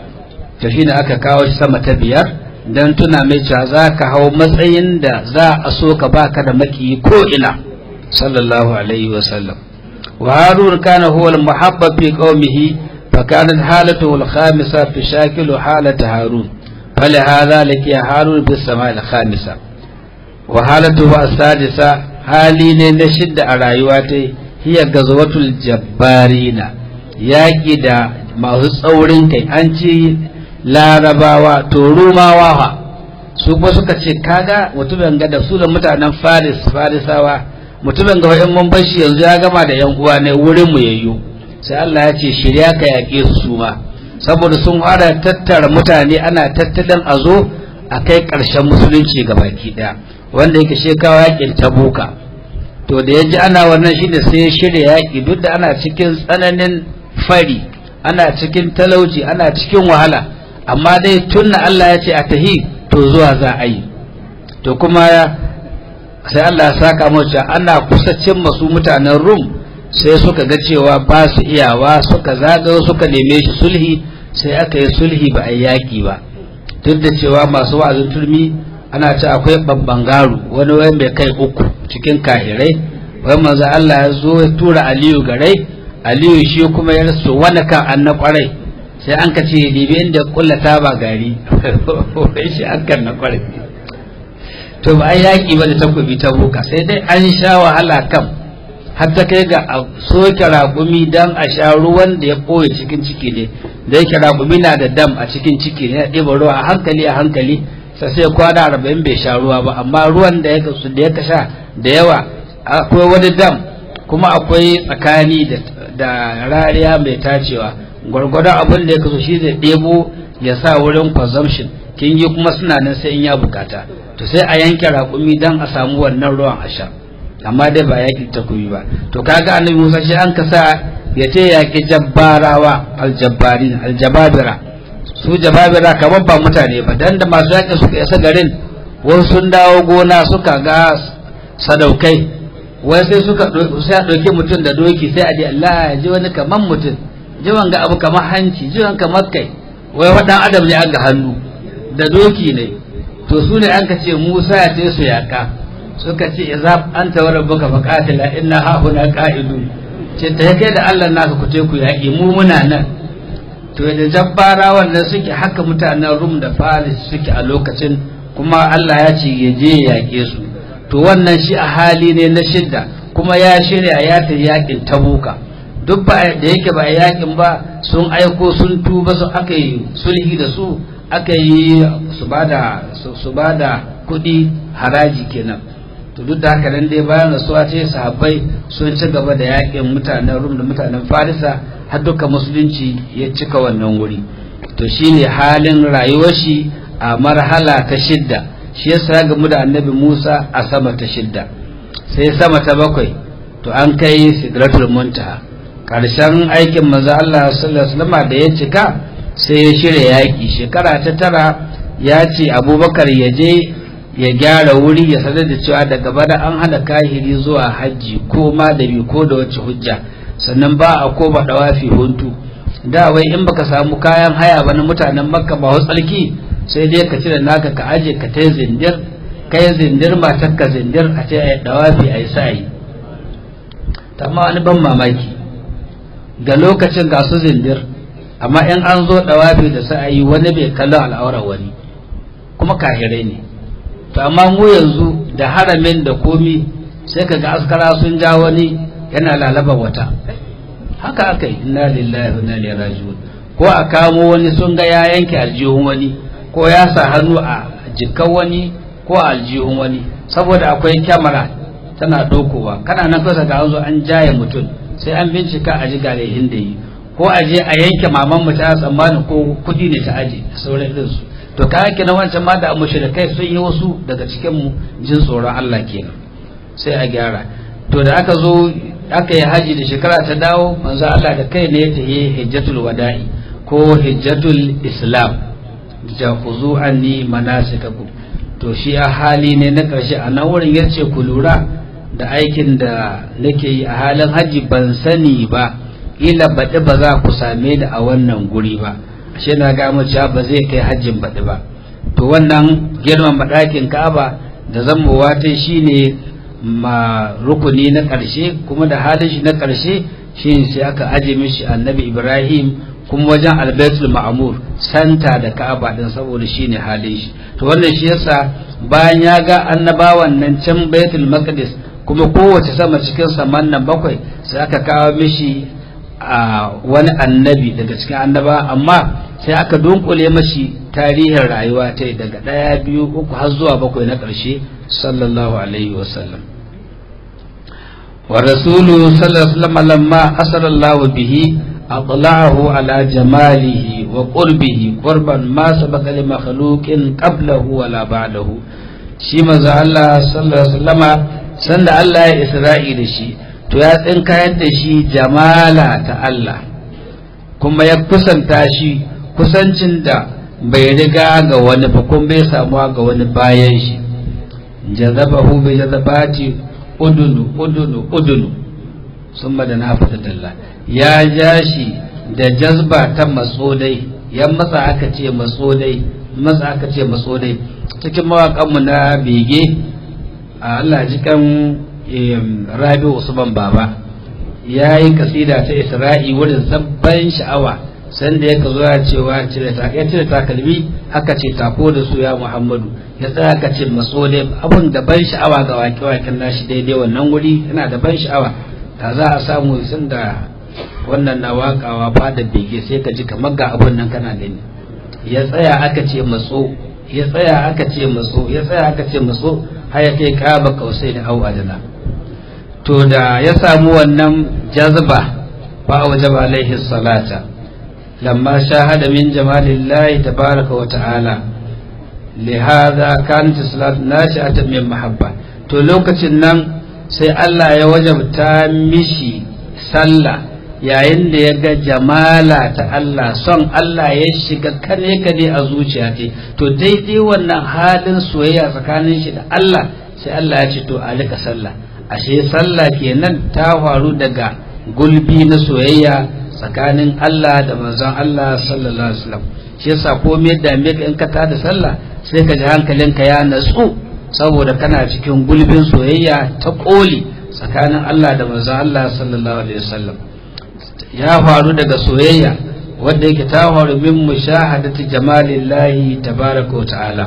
to shine aka kawo shi sama ta biyar dan tuna mai cewa za ka hau matsayin da za a so ka baka da maki ko ina sallallahu alaihi wasallam وهارون كان هو المحبب في قومه فكانت حالته الخامسة تشاكل حالة هارون فلهذا لقي هارون في السماء الخامسة وحالته السادسة hali ne na shidda a rayuwa ta hiya gazwatul jabbarina yaƙi da masu tsaurin kai an ce larabawa to rumawa fa su kuma suka ce kaga mutumin ga da su da mutanen faris farisawa mutumin ga in mun bar shi yanzu ya gama da yan uwa ne wurin mu yayyo sai Allah ya ce shirya ka yaƙe su su ma saboda sun fara tattara mutane ana tattalin a zo a kai ƙarshen musulunci ga baki ɗaya wanda yake shekawa yaƙin tabuka to da ya ji ana wannan shi da sai ya shirya yaƙi duk da ana cikin tsananin fari ana cikin talauci ana cikin wahala amma dai tunna Allah ya ce a tahi to zuwa za a yi to kuma sai Allah ya saka mace ana kusacin masu mutanen Rum sai suka ga cewa ba su iyawa suka zagayo suka neme shi sulhi sai aka yi sulhi ba a yaƙi ba duk da cewa masu wa'azin turmi ana ce akwai babban garu wani wai mai kai uku cikin kahirai wai manzo Allah ya zo ya tura Aliyu garai Aliyu shi kuma ya rasu wani kan anna kwarai sai an ka ce dibi inda kullata ba gari wai shi an kan na kwarai to ba an yaƙi ba da takobi ta boka sai dai an sha wahala kam har ta kai ga a soke raƙumi don a sha ruwan da ya ɓoye cikin ciki ne da yake raƙumi na da dam a cikin ciki ne ya ɗiba ruwa a hankali a hankali sai sai kwana arba'in bai sha ruwa ba amma ruwan da ya kasu da ya sha da yawa akwai wani dam kuma akwai tsakani da rariya mai tacewa gwargwadon abin da ya kaso shi zai ɗebo ya sa wurin consumption kin yi kuma suna nan sai in ya bukata to sai a yanke raƙumi don a samu wannan ruwan a sha amma dai ba yaƙi takobi ba to kaga annabi musa shi an kasa ya ce yaƙi jabbarawa aljabbarin aljababira su jababira kamar ba mutane ba dan da masu yaƙi suka isa garin wasu sun dawo gona suka ga sadaukai wai sai suka sai a ɗauki mutum da doki sai a ji Allah ya ji wani kamar mutum ji wanga abu kamar hanci ji wanga kamar kai wai waɗan adam ne an ga hannu da doki ne to su ne an ka ce Musa ya ce su yaƙa suka ce idza anta wa rabbuka faqatila inna ha huna qa'idun ce ta kai da Allah naka ku ce ku yaƙi mu muna nan to da jabbara wannan suke haka mutanen Rum da Faris suke a lokacin kuma Allah ya ce ya je ya yaƙe su to wannan shi a hali ne na shidda kuma ya shirya ya ta yaƙin tabuka duk ba da yake ba yaƙin ba sun aiko sun tuba su aka yi sulhi da su aka yi su bada su bada kuɗi haraji kenan to duk da haka nan dai bayan rasuwa ce sahabbai sun ci gaba da yaƙin mutanen rum da mutanen farisa har duka musulunci ya cika wannan wuri to shine halin rayuwar shi a marhala ta shidda shi yasa ya gamu da annabi Musa a sama ta shidda sai sama ta bakwai to an kai sidratul muntaha karshen aikin manzo Allah sallallahu alaihi wasallam da ya cika sai ya shirya yaki shekara ta tara ya ce Abubakar ya je ya gyara wuri ya sanar da cewa daga bada an hana kahiri zuwa hajji ko ma da bi ko da wace hujja sannan ba a ko ba dawafi huntu da wai in baka samu kayan haya ba na mutanen makka ba tsarki sai dai ka cire naka ka aje ka ta zindir kai zindir matar ka zindir a ce ai dawafi ai sa'i amma wani ban mamaki ga lokacin ga su zindir amma in an zo dawafi da sa'ayi wani bai kallon al'aurar wani kuma kahirai ne to amma mu yanzu da haramin da komi sai ka ga askara sun ja wani yana lalaba wata haka aka yi inna lillahi wa inna ilaihi raji'un ko a kamo wani sun ga ya yanke aljihun wani ko ya sa hannu a jikan wani ko a aljihun wani saboda akwai kyamara tana dokowa kana nan kasa ga an zo an jaye mutum sai an bincika a ji galehin da yi ko a je a yanke maman mu ta tsammani ko kuɗi ne ta aje da sauran irin su to ka yake na wancan ma da mushrikai sun yi wasu daga cikin mu jin tsoron Allah kenan sai a gyara to da aka zo aka yi haji da shekara ta dawo manzo Allah da kai ne ya tafi hijjatul wada'i ko hijjatul islam jakuzu anni manasikakum to shi a hali ne na ƙarshe a nan wurin ya ce ku lura da aikin da nake yi a halin hajji ban sani ba ila baɗi ba za ku same da a wannan guri ba ashe na ga mu cewa ba zai kai hajjin baɗi ba to wannan girman ɗakin ka'aba da zammowa ta shine ma rukuni na ƙarshe kuma da halin shi na ƙarshe shine sai aka aje mishi annabi ibrahim kuma wajen albaitul ma'amur santa da ka'aba din saboda shine halin shi to wannan shi yasa bayan ya ga annabawan nan can baitul maqdis kuma kowace sama cikin saman nan bakwai sai aka kawo mishi a wani annabi daga cikin annaba amma sai aka dunkule mashi tarihin rayuwa ta daga ɗaya biyu uku har zuwa bakwai na ƙarshe sallallahu alaihi wasallam wa rasulu sallallahu alaihi wasallam lamma asarallahu bihi أطلعه على جماله وقربه قربا ما سبق لمخلوق قبله ولا بعده shi maza Allah sallallahu alaihi wasallama sanda Allah ya Isra'i da shi to ya tsinkayar da shi jamala ta Allah kuma ya kusanta shi kusancin da bai riga ga wani ba kuma bai samuwa ga wani bayan shi jazabahu bi jazabati udunu udunu udunu sun da na fita dalla ya ja shi da jazba ta matsodai ya matsa aka ce matsodai matsa aka ce matsodai cikin mawaƙanmu na bege a Allah jikan rabi usman baba ya yi kasida ta isra'i wurin sabban sha'awa sanda ya ka zo ya cewa ya cire takalmi aka ce tako da su ya muhammadu ya tsaya aka ce matsodai abun da ban sha'awa ga wake-waken nashi daidai wannan wuri yana da ban sha'awa da za a samu sun da wannan na wakawa fada bege sai ka ji kamar ga abun nan kana gani ya tsaya aka ce matso ya tsaya aka ce matso ya tsaya aka ce matso har ya kai kaba kausai da au adana to da ya samu wannan jazba fa wajaba alaihi salata lamma shahada min jamalillahi tabaraka wa ta'ala lihada kanat salatu nashi'atan min mahabba to lokacin nan sai Allah ya wajabta mishi sallah yayin da ya ga jamala ta Allah son Allah ya shiga kane kane a zuciya ce to daidai wannan halin soyayya tsakanin shi da Allah sai Allah ya ce to a rika sallah ashe sallah kenan ta faru daga gulbi na soyayya tsakanin Allah da manzon Allah sallallahu alaihi wasallam shi yasa komai da me in ka tada sallah sai ka ji hankalinka ya natsu saboda kana cikin gulbin soyayya ta koli tsakanin Allah da manzon Allah sallallahu alaihi wasallam ya faru daga soyayya wanda yake ta faru min mushahadati jamalillahi tabaraka wa ta'ala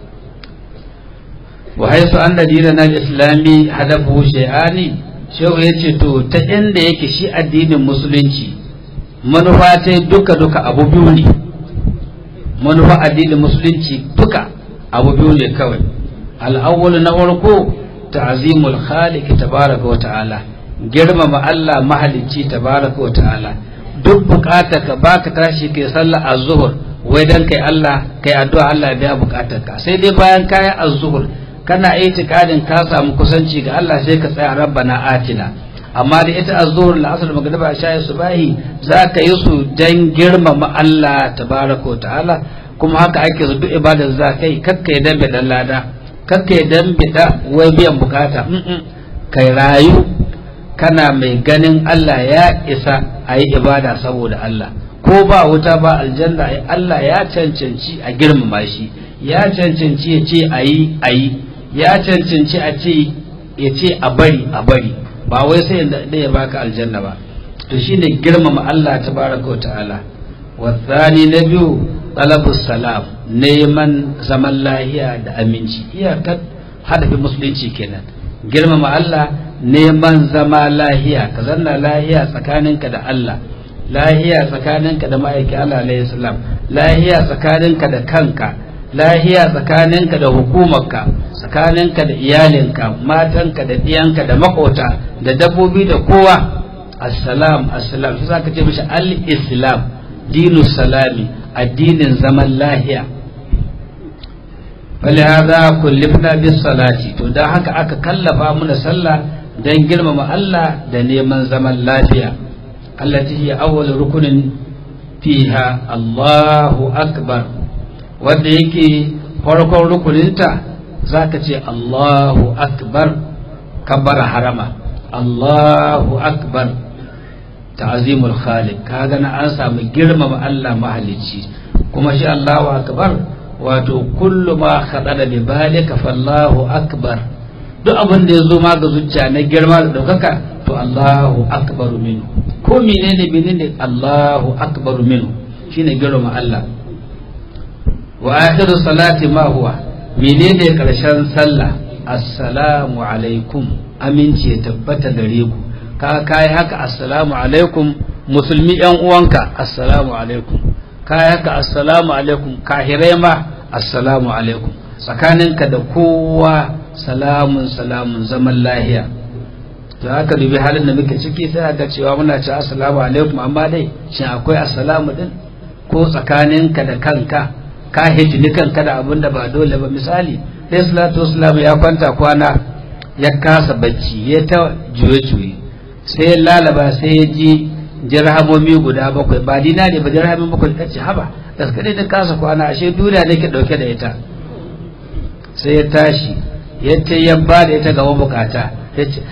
wa haisu anna dinana al-islami hadafu shay'ani shehu yace to ta inda yake shi addinin musulunci manufa ta duka duka abu biyu ne manufa addinin musulunci duka abu biyu ne kawai al-awwal na farko ta'zimul khaliq tabaraka wa ta'ala girmama Allah mahalicci tabaraka wa ta'ala duk bukatar ka baka tashi kai sallah az-zuhr wai dan kai Allah kai addu'a Allah ya biya bukatar ka sai dai bayan kai az-zuhr kana itikadin ka samu kusanci ga Allah sai ka tsaya rabbana atina amma da ita az-zuhr al-asr magriba shayi subahi zaka yi su dan girmama Allah tabaraka wa ta'ala kuma haka ake su duk ibadar za kai kakkai dan bidan lada kakkai dan bida wai biyan bukata kai rayu kana mai ganin Allah ya isa a yi ibada saboda Allah ko ba wuta ba aljanna Allah ya cancanci a girmama shi ya cancanci ya ce a yi a yi ya cancanci a ce ya ce a bari a bari ba wai sai da ya baka aljanna ba to shine girmama Allah tabaraka wa ta'ala wasani na biyu talabus salam neman zaman lahiya da aminci iyakar hadafin musulunci kenan girmama Allah neman zama lahiya ka zanna lahiya tsakaninka da Allah lahiya tsakaninka da ma'aikin Allah alayhi salam lahiya tsakaninka da kanka lahiya tsakaninka da hukumarka tsakaninka da iyalinka matanka da diyanka da makota da dabbobi da kowa assalam assalam shi zaka ce mishi al-islam dinu salami addinin zaman lahiya فلهذا كلفنا بالصلاة to dan haka aka kallafa muna sallah dan girmama Allah da neman zaman lafiya allati hiya awwal rukunin fiha Allahu akbar wanda yake farkon rukuninta zaka ce Allahu akbar kabbara harama Allahu akbar ta'zimul khaliq kaga na an samu girmama Allah mahalicci kuma shi Allahu akbar wato kullu ma khadada bi balika fallahu akbar duk abin da yazo ma ga zuciya na girma da daukaka to Allahu akbar minhu ko menene menene Allahu akbar minhu shine girma Allah wa akhiru salati ma huwa menene karshen sallah assalamu alaikum aminci ya tabbata gare ku ka kai haka assalamu alaikum musulmi yan uwanka assalamu alaikum kai haka assalamu alaikum kahirai ma assalamu alaikum tsakaninka da kowa salamun salamun zaman lahiya to haka dubi halin da muke ciki sai ga cewa muna ce assalamu alaikum amma dai shin akwai assalamu din ko tsakaninka da kanka ka hijini kanka da abin da ba dole ba misali sai salatu wasalam ya kwanta kwana ya kasa bacci ya ta juye-juye sai ya lalaba sai ya ji jirhamomi guda bakwai ba dina ne ba jirhamomi bakwai ta ce haba gaskade da kasa kwana ashe duniya ne ke dauke da ita sai ya tashi ya ce ya ba da ita ga mabukata ya ce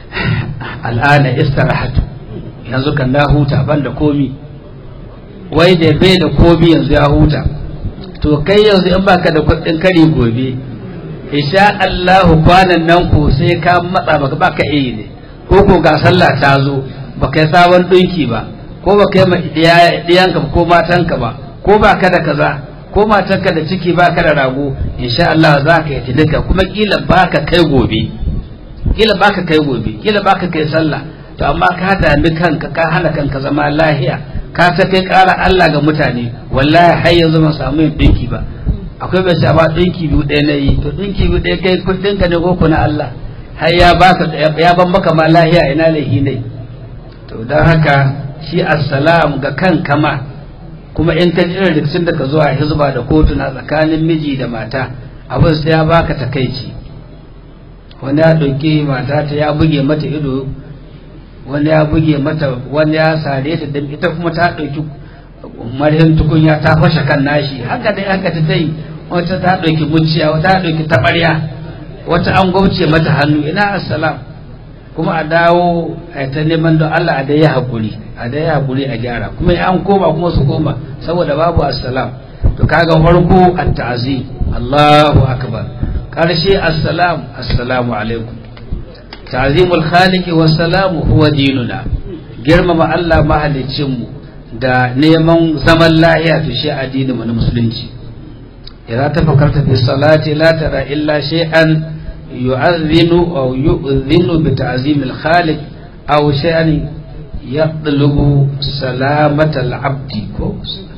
al'ana istirahatu yanzu kan na huta ban da komi wai da bai da komi yanzu ya huta to kai yanzu in baka da kuɗin kari gobe insha Allahu kwanan nan ko sai ka matsa baka baka iya ne ko ko ga sallah ta zo baka yi sabon ɗinki ba ko baka yi ma diyanka ko matanka ba ko baka da kaza ko matanka da ciki baka da rago insha Allah za ka yi tilika kuma kila baka kai gobe kila baka kai gobe kila baka kai sallah to amma ka dami kanka ka hana kanka zama lahiya ka ta kai ƙara Allah ga mutane wallahi har yanzu ban samu yin dinki ba akwai bai sha ba dinki biyu ɗaya na yi to dinki biyu ɗaya kai kuɗin ka ne ko kuna Allah har ya baka ya ban maka ma lahiya ina laihi ne to don haka shi assalam ga kanka ma kuma in ka irin rikicin da ka zuwa hizba da kotuna tsakanin miji da mata abin sai ya baka takaici wani ya ɗauki mata ta ya buge mata ido wani ya buge mata wani ya sare ta da ita kuma ta ɗauki marhin tukunya ta fashe kan nashi haka dai haka ta yi wata ta ɗauki muciya wata ta ɗauki taɓarya wata an gwauce mata hannu ina assalam kuma a dawo a ta neman don Allah a dai haƙuri a dai haƙuri a gyara kuma an koma kuma su koma saboda babu assalam to kaga farko at-ta'zim Allahu akbar karshe assalam assalamu alaikum ta'zimul khaliq wa salamu huwa dinuna girmama Allah mahaliccin mu da neman zaman lahiya to shi addinin mu na musulunci idza tafakkarta fi salati la tara illa shay'an yu'adhdhinu aw yu'dhinu bi ta'zimil khaliq aw shay'an yatlubu salamatal abdi ko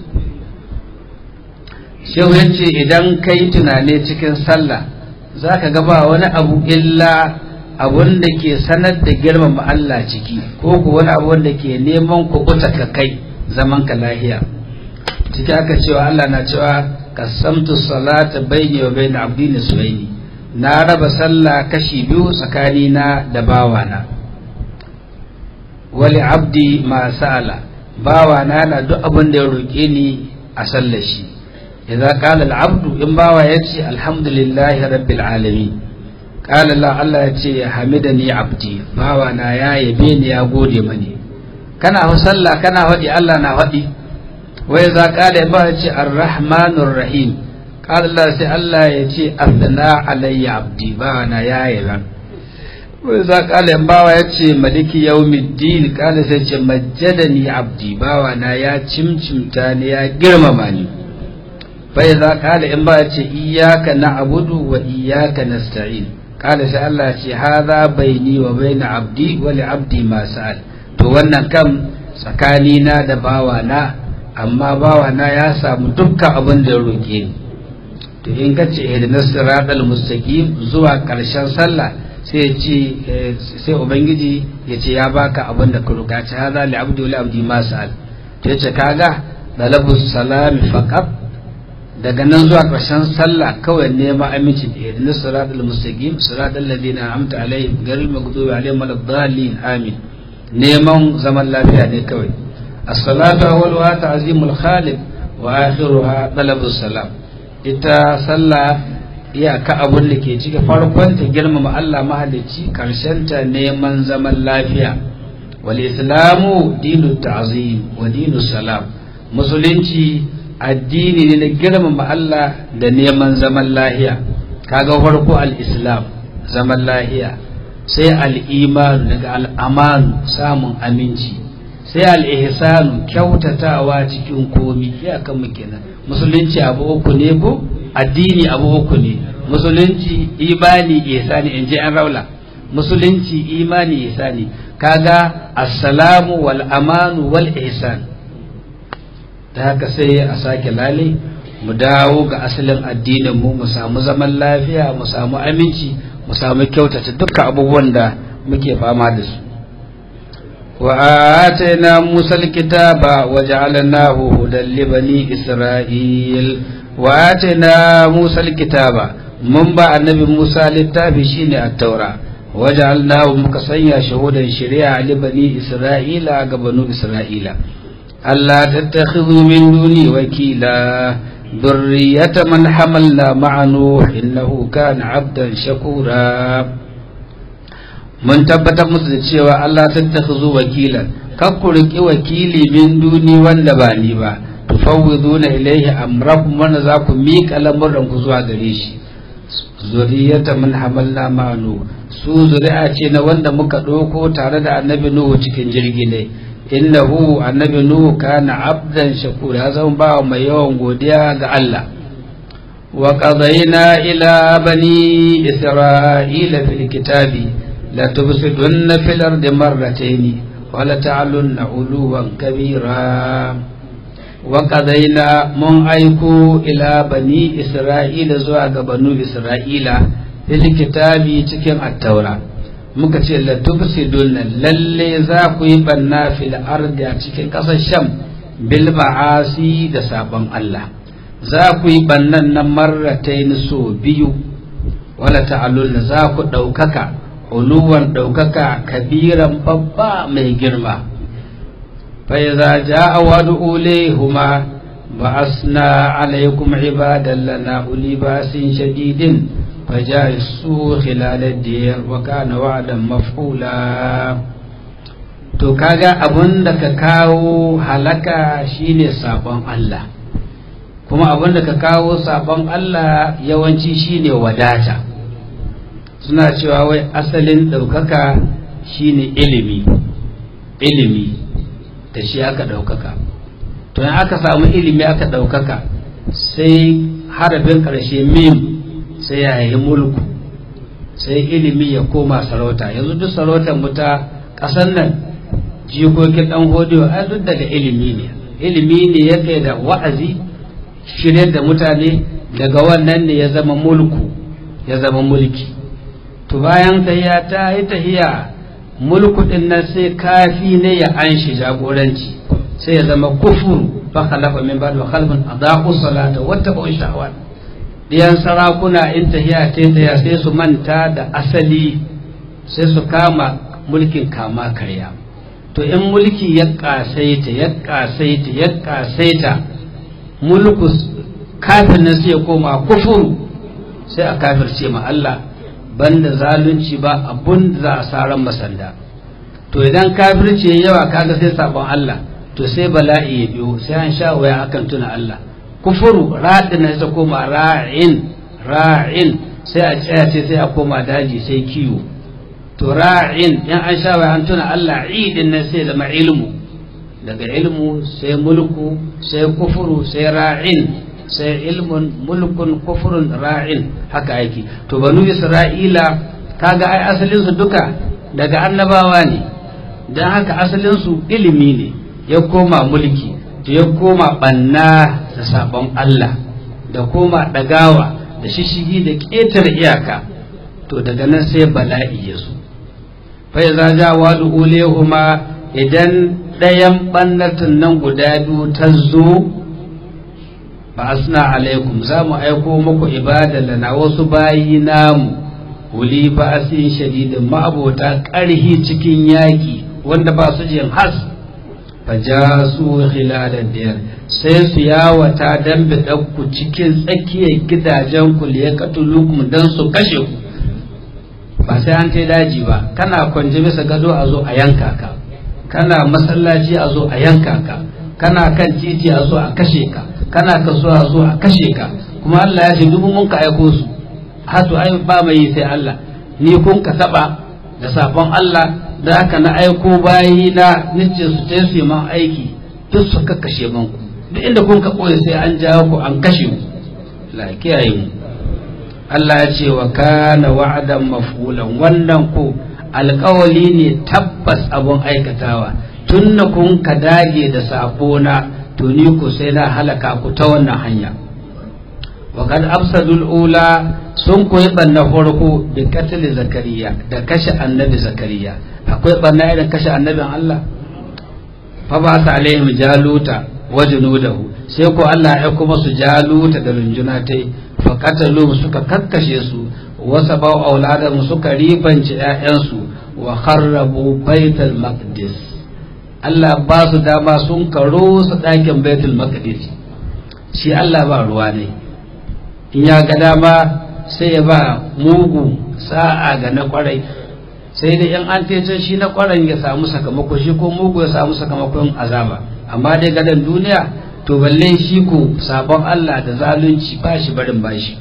shehu ya ce idan ka yi tunane cikin sallah za ka gaba wani abu illa abun da ke sanar da girmama Allah ciki ko ku wani abu wanda ke neman kubuta ka kai zaman ka lahiya ciki aka cewa Allah na cewa kasamtu salata bayni wa bayna abdi nisbaini na raba sallah kashi biyu tsakani na da bawana wali abdi ma sa'ala bawana na duk abin da ya roƙe ni a sallar shi idza qala al-abdu in bawa yace alhamdulillahi rabbil alamin qala la Allah yace hamidani abdi bawa na ya yabe ni ya gode mani kana hu sallah kana hadi Allah na hadi wa idza qala ba yace arrahmanur rahim qala Allah sai Allah yace afdana alayya abdi bawa na ya yabe wa idza qala in bawa yace maliki yawmiddin qala sai ce majjadani abdi bawa na ya cimcimta ni ya girmama ni bai za kala in ba ce iyaka na abudu wa iyaka na sta'in kala sai Allah ce haza baini wa baina abdi wa li abdi ma sa'al to wannan kam tsakani na da bawa na amma bawa na ya samu dukkan abin da roke ni to in ka ce ihdinas siratal mustaqim zuwa karshen sallah sai ce sai ubangiji ya ce ya baka abin da ka roka ce haza li abdi wa li abdi ma sa'al to yace kaga dalabus salami faqat daga nan zuwa ƙarshen sallah kawai neman aminci da irin siratul mustaqim siratul ladina amta alaihim ghayril maghdubi alaihim waladdallin amin neman zaman lafiya ne kawai as-salatu awwaluha ta'zimul khaliq wa akhiruha talabus salam ita sallah iyaka abun da ke cike farkon ta girmama Allah mahalicci karshen ta neman zaman lafiya wal islamu dinu ta'zim wa dinu salam musulunci addini ne na girmama Allah da neman zaman lahiya kaga farko al-islam zaman lahiya sai al-iman daga al-aman samun aminci sai al-ihsanu kyautatawa cikin komi ya kan mu kenan musulunci abu uku ne ko addini abu uku ne musulunci imani ihsani in ji an raula musulunci imani ihsani kaga assalamu wal amanu wal ihsan ta haka sai a sake lale mu dawo ga asalin addinin mu mu samu zaman lafiya mu samu aminci mu samu kyautata dukkan abubuwan da muke fama da su wa atayna musa alkitaba wa ja'alnahu hudan li bani isra'il wa atayna musa alkitaba mun ba annabi musa littafi shine at-taura wa ja'alnahu muka sanya shahudan shari'a li bani isra'ila ga banu isra'ila ألا تتخذوا من دوني وكيلا ذرية من حملنا مع نوح إنه كان عبدا شكورا mun tabbatar musu da cewa Allah tattakhuzu wakilan kar ku riki wakili min duni wanda ba ni ba tufawwiduna ilaihi amrakum wanda za ku miƙa lamuran ku zuwa gare shi zuriyata min hamalna ma'anu su zuri'a ce na wanda muka ɗauko tare da annabi nuhu cikin jirgi ne innahu annabi nuhu kana abdan shakura ya zama ba mai yawan godiya ga Allah wa qadayna ila bani isra'ila fil kitabi la tufsidunna fil ardi marratayn wa la ta'lunna uluwan kabira wa qadayna mun aiku ila bani isra'ila zuwa ga banu isra'ila fil kitabi cikin at-taura muka ce la tufsiduna lalle za ku yi banna fil ardi a cikin ƙasar sham bil ma'asi da sabon Allah za ku yi bannan nan marratain so biyu wala ta'allun za ku ɗaukaka uluwan ɗaukaka kabiran babba mai girma fa iza ja'a wadu ulehuma ba'asna alaikum ibadan lana uli basin shadidin faja'isu khilal ad-diyar wa kana wa'dan maf'ula to kaga abun da ka kawo halaka shine sabon Allah kuma abun da ka kawo sabon Allah yawanci shine wadata suna cewa wai asalin ɗaukaka shine ilimi ilimi da shi aka ɗaukaka to in aka samu ilimi aka ɗaukaka sai harafin ƙarshe mim sai ya yi mulku sai ilimi ya koma sarauta yanzu duk sarautar mu ta ƙasar nan jikokin ɗan hodiyo ai duk daga ilimi ne ilimi ne ya kai da wa'azi shirye da mutane daga wannan ne ya zama mulku ya zama mulki to bayan tahiya ta yi tahiya mulku din nan sai kafi ne ya anshi jagoranci sai ya zama kufuru fa khalafa min ba'd wa khalfun adaa'u salata wa tabu shahawat diyan sarakuna in tahiya ta tahiya sai su manta da asali sai su kama mulkin kama karya to in mulki ya kasaita ya kasaita ya kasaita mulku kafin nan sai ya koma kufuru sai a kafirce ma Allah banda zalunci ba abun da za a saran masanda to idan kafirci ya yawa kaga sai sabon Allah to sai bala'i ya biyo sai an sha waya akan tuna Allah kufuru raɗin sai koma ra'in ra'in sai a tsaya ce sai a koma daji sai kiwo to ra'in in an sha waya an tuna Allah idin nan sai zama ilmu daga ilmu sai mulku sai kufuru sai ra'in sai ilmun mulkun kufurun ra'in haka aiki to banu isra'ila kaga ai asalin su duka daga annabawa ne dan haka asalin su ilimi ne ya koma mulki to ya koma banna da sabon Allah da koma dagawa da shishigi da ƙetar iyaka to daga nan sai bala'i ya zo fa iza ja wadu ulehuma idan ɗayan ɓannatin nan guda biyu ta zo ba asna alaikum za mu aiko muku ibada na wasu bayi namu wuli ba asin shadidin ma'abota ƙarhi cikin yaƙi wanda ba su jin has fa ja su khilalan diyar sai su yawata dan ku cikin tsakiyar gidajen ku liya katulukum dan su kashe ku ba sai an tai daji ba kana kwanje bisa gado a zo a yanka ka kana masallaci a zo a yanka ka kana kan titi a zo a kashe ka kana kasuwa a zo a kashe ka kuma Allah ya ce dubu mun ka aiko su hatu ai ba mai yi sai Allah ni kun ka taba da sabon Allah da haka na aiko bayi na nice su ta su man aiki duk su ka kashe man ku duk inda kun ka koyi sai an jawo ku an kashe ku la kiyaye mu Allah ya ce wa kana wa'adan maf'ulan wannan ku alƙawali ne tabbas abun aikatawa tun na kun ka dage da sabona to ni ku sai na halaka ku ta wannan hanya wa kad afsadul ula sun koyi banna farko bi katli zakariya da kashe annabi zakariya akwai banna irin kashe annabin Allah fa ba ta alaihim jaluta wa junudahu sai ko Allah ya kuma su jaluta da runjuna tai fa qatalu suka kakkashe su wa sabau auladan suka ribanci ƴaƴansu wa kharrabu baitul maqdis Allah ba su dama sun karo su ɗakin baitul maqdis shi Allah ba ruwa ne in ya ga dama sai ya ba mugu sa'a ga na kwarai sai da in an tece shi na kwarai ya samu sakamako shi ko mugu ya samu sakamakon azaba amma dai gadan duniya to balle shi ko sabon Allah da zalunci ba shi barin bashi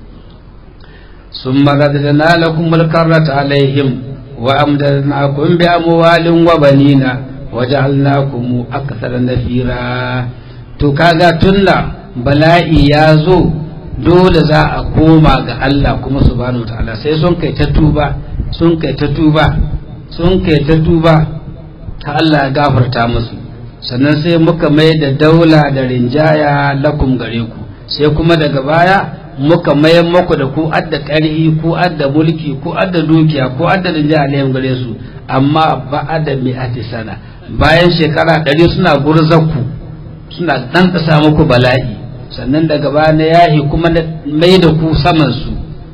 ثم رددنا لكم الكرة عليهم وأمددناكم بأموال وبنين وجعلناكم أكثر نفيرا to kaga tunna bala'i ya zo dole za a koma ga Allah kuma subhanahu ta'ala sai sun kai ta tuba sun kai ta tuba sun kai ta tuba ta Allah ya gafarta musu sannan sai muka mai da daula da rinjaya lakum gare ku sai kuma daga baya muka mayan muku da ku adda ƙarhi ku adda mulki ku adda dukiya ku adda rinjaya ne gare su amma ba'ada mi'ati sana bayan shekara ɗari suna gurzakku suna dan kasa muku bala'i sannan daga baya na yahi kuma na mai da ku saman su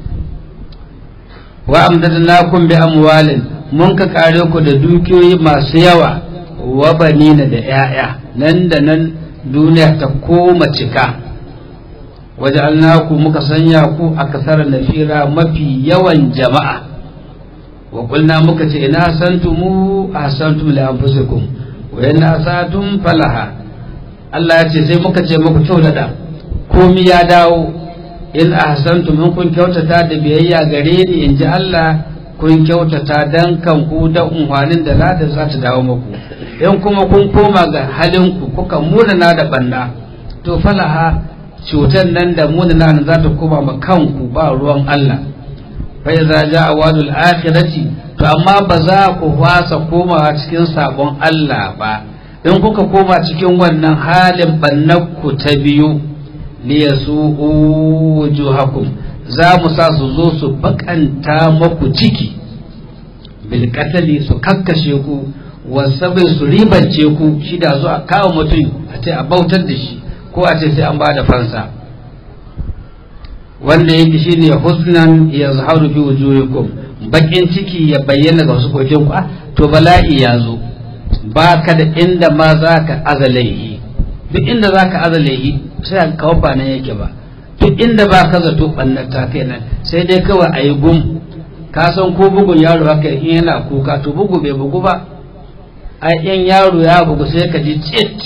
wa amdadnakum bi amwalin mun ka kare ku da dukiyoyi masu yawa wa banina da 'ya'ya nan da nan duniya ta koma cika waja'alnaku muka sanya ku a kasar nafira mafi yawan jama'a wa qulna muka ce ina santumu ahsantum li anfusikum wa in asatum falaha Allah ya ce sai muka ce muku kyautata komi ya dawo in ahsantum in kun kyautata da biyayya gare ni in ji Allah kun kyautata dan kanku da unhwanin da ladar za ta dawo muku in kuma kun koma ga halinku kuka munana da banda to falaha cutar nan da munana nan za ta koma ma kanku ba ruwan Allah fa idza jaa wadul akhirati to amma ba za ku fasa komawa cikin sabon Allah ba in kuka koma cikin wannan halin bannakku ta biyu liyasu'u wujuhakum za mu sa su zo su bakanta maku ciki bilkatali su kakkashe ku wasabai su ribance ku shi da zo a kawo mutum a ce a bautar da shi ko a ce sai an ba da fansa wanda yake shi ne husnan ya zaharu fi wujuhikum bakin ciki ya bayyana ga wasu kokin ku to bala'i ya zo ba ka da inda ma za ka azalaihi duk inda za ka azalaihi sai a kawo ba nan yake ba duk inda ba ka zato ɓannar ta kai nan sai dai kawai a yi gum ka san ko bugun yaro haka in yana kuka to bugu bai bugu ba a yan yaro ya bugu sai ka ji tsit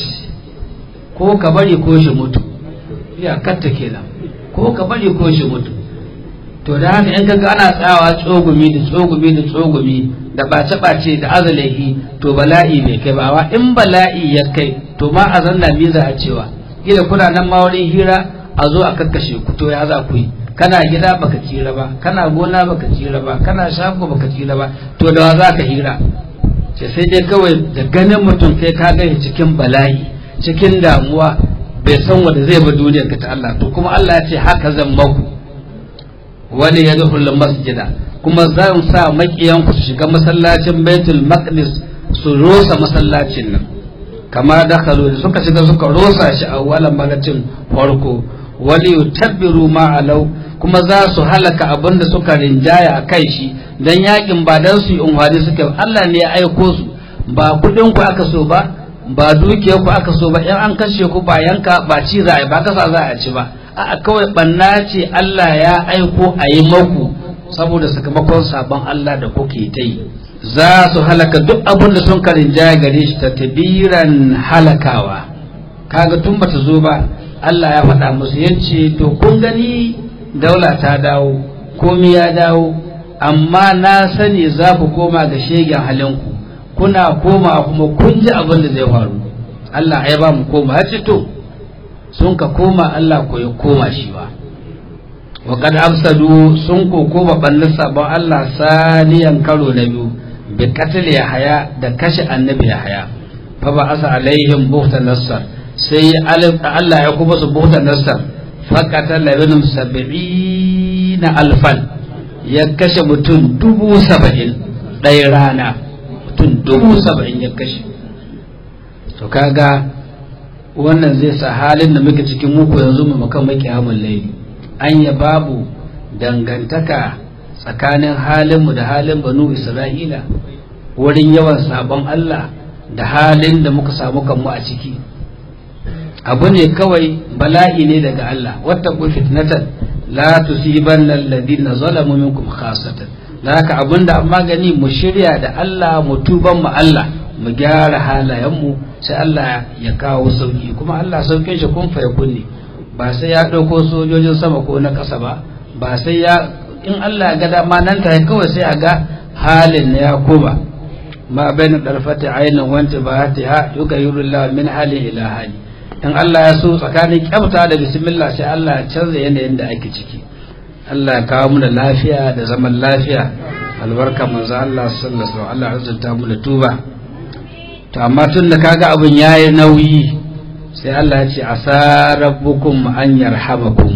ko ka bari ko shi mutu ya katta kenan ko ka bari ko shi mutu to da haka in kaga ana tsawa tsogumi da tsogumi da tsogumi da bace bace da azalahi to bala'i bai kai ba in bala'i ya kai to ma a zanna miza a cewa gida kuna nan ma wurin hira a zo a kakkashe ku to ya za ku yi kana gida baka tsira ba kana gona baka tsira ba kana shago baka tsira ba to da wa za ka hira ce sai dai kawai da ganin mutum kai ka gani cikin bala'i cikin damuwa bai san wanda zai ba duniyar ka ta Allah to kuma Allah ya ce haka zan maku wani ya duhul masjida kuma zan sa makiyan ku su shiga masallacin baitul maqdis su rosa masallacin nan kama dakhalu suka shiga suka rosa shi a walan magacin farko wali yutabbiru ma alau kuma za su halaka abin da suka rinjaya a kai shi dan yakin ba dan su yi unhwani suka Allah ne ya aiko su ba kudin ku aka so ba ba dukiyar ku aka so ba in an kashe ku ba yanka ba ci za a ba kasa za a ci ba a kawai banna ce Allah ya aiko a yi maku saboda sakamakon sabon Allah da kuke ta yi za su halaka duk abin da sun karinjaya gare shi ta tabiran halakawa kaga tun bata zo ba Allah ya faɗa musu yace to kun gani daula ta dawo komi ya dawo amma na sani za ku koma ga shegen halinku kuna koma kuma kun ji abin da zai faru Allah ya ba mu koma ya ce to sun ka koma Allah ko ya koma shi ba wa kad afsadu sun ko koma bannin sabon Allah saniyan karo na biyu bi katil haya da kashe annabi haya fa ba asa alaihim buhtan nasar sai Allah ya kuma su buhtan nasar faƙatar labinin saba'in alfan ya kashe mutum dubu saba'in ɗaya rana mutum dubu saba'in ya kashe to kaga wannan zai sa halin da muke cikin muku yanzu mu makan maki hamun laili anya babu dangantaka tsakanin halinmu da halin banu isra'ila wurin yawan sabon Allah da halin da muka samu kanmu a ciki abu ne kawai bala'i ne daga Allah wata ku fitnatan la tusibanna alladhina zalamu minkum khasatan da haka abinda amma gani mu shirya da Allah mu tuban mu Allah mu gyara halayen mu sai Allah ya kawo sauki kuma Allah saukin shi kun fa kunne ba sai ya dauko sojojin sama ko na kasa ba ba sai ya in Allah ya ga dama nan ta kawai sai a ga halin na ya koma ma bainu darfati aynin wanta ba ta yugayiru Allah min hali ila hali in Allah ya so tsakanin kyauta da bismillah sai Allah ya canza yanayin da ake ciki Allah ya kawo mu da lafiya da zaman lafiya albarka manzo Allah sallallahu alaihi wasallam Allah ya azurta mu da tuba to amma tun da kaga abin yayi nauyi sai Allah ya ce asa rabbukum an yarhamakum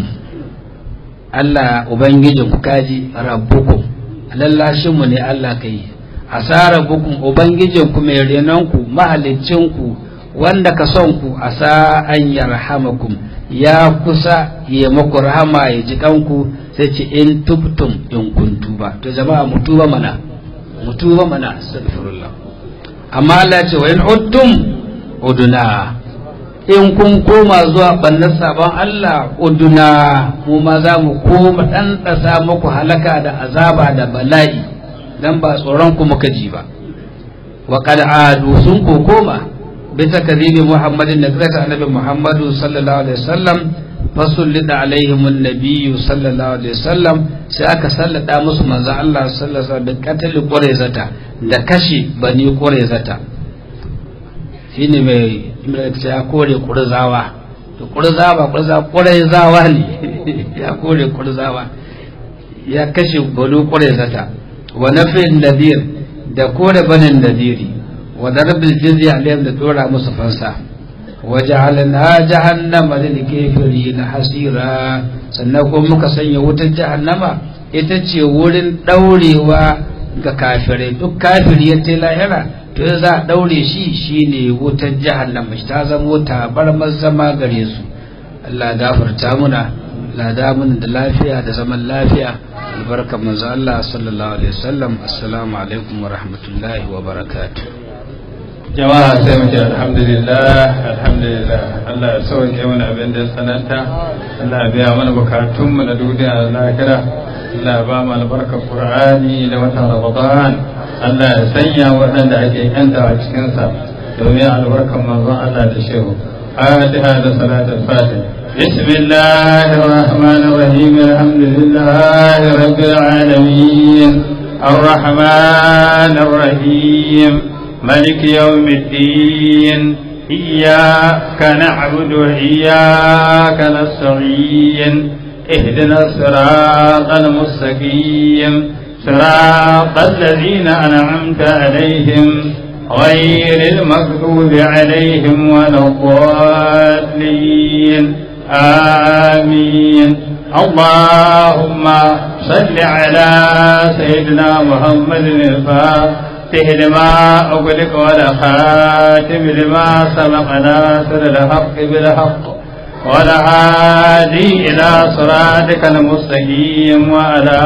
Allah ubangijin ku kaji rabbukum lallashin mu ne Allah kai asa rabbukum ubangijin ku mai renon ku mahalicin ku wanda ka son ku a sa an yarhamakum ya kusa ya maku rahama ya ji kanku sai ce in tubtum in kun tuba to jama'a mu tuba mana mu tuba mana astaghfirullah amma Allah ce wa in uttum uduna in kun koma zuwa bannan sabon Allah uduna mu ma za mu koma dan dasa muku halaka da azaba da bala'i dan ba tsoron ku muka ji ba wa qad adu sun ko koma bi takribi muhammadin da zata annabi muhammadu sallallahu alaihi wasallam fasullida alaihim annabiyyu sallallahu alaihi wasallam sai aka sallada musu manzo Allah sallallahu alaihi wasallam da qatl quraizata da kashi bani quraizata shine mai imrata ya kore kurzawa to kurzawa kurzawa quraizawa ne ya kore kurzawa ya kashe bani quraizata wa nafin nadir da kore banin nadiri wa darbil jizya alaihim da dora musu fansa وجعلنا جهنم للكافرين hasira sannan kuma muka sanya wutar jahannama ita ce wurin daurewa ga kafirai duk kafiri ya tai lahira to za a daure shi shine wutar jahannama ta zama wuta bar zama gare su Allah gafarta muna lada mun da lafiya da zaman lafiya albarkar manzo Allah sallallahu alaihi wasallam assalamu alaikum wa rahmatullahi wa barakatuh jama'a sai mu ce alhamdulillah alhamdulillah Allah ya sauke mana abin da ya sananta Allah ya biya mana bukatun mu na duniya da lahira Allah ya ba mu albarkar Qur'ani da watan Ramadan Allah ya sanya waɗanda ake yanta a cikin sa domin albarkar manzon Allah da shehu Fatiha da salatul Fatiha بسم الله الرحمن الرحيم الحمد لله رب العالمين الرحمن الرحيم ملك يوم الدين إياك نعبد وإياك نستعين اهدنا الصراط المستقيم صراط الذين أنعمت عليهم غير المغضوب عليهم ولا الضالين آمين اللهم صل على سيدنا محمد الفاتح لما أغلق ولا خاتم لما سبق ناصر الحق بالحق ولا هادي إلى صراطك المستقيم وعلى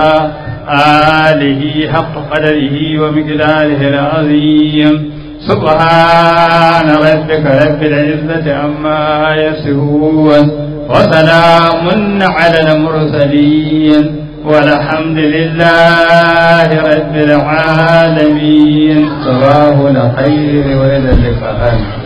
آله حق قدره ومقداره العظيم سبحان ربك رب العزة عما يصفون وسلام على المرسلين والحمد لله رب العالمين صباح الخير وإلى اللقاء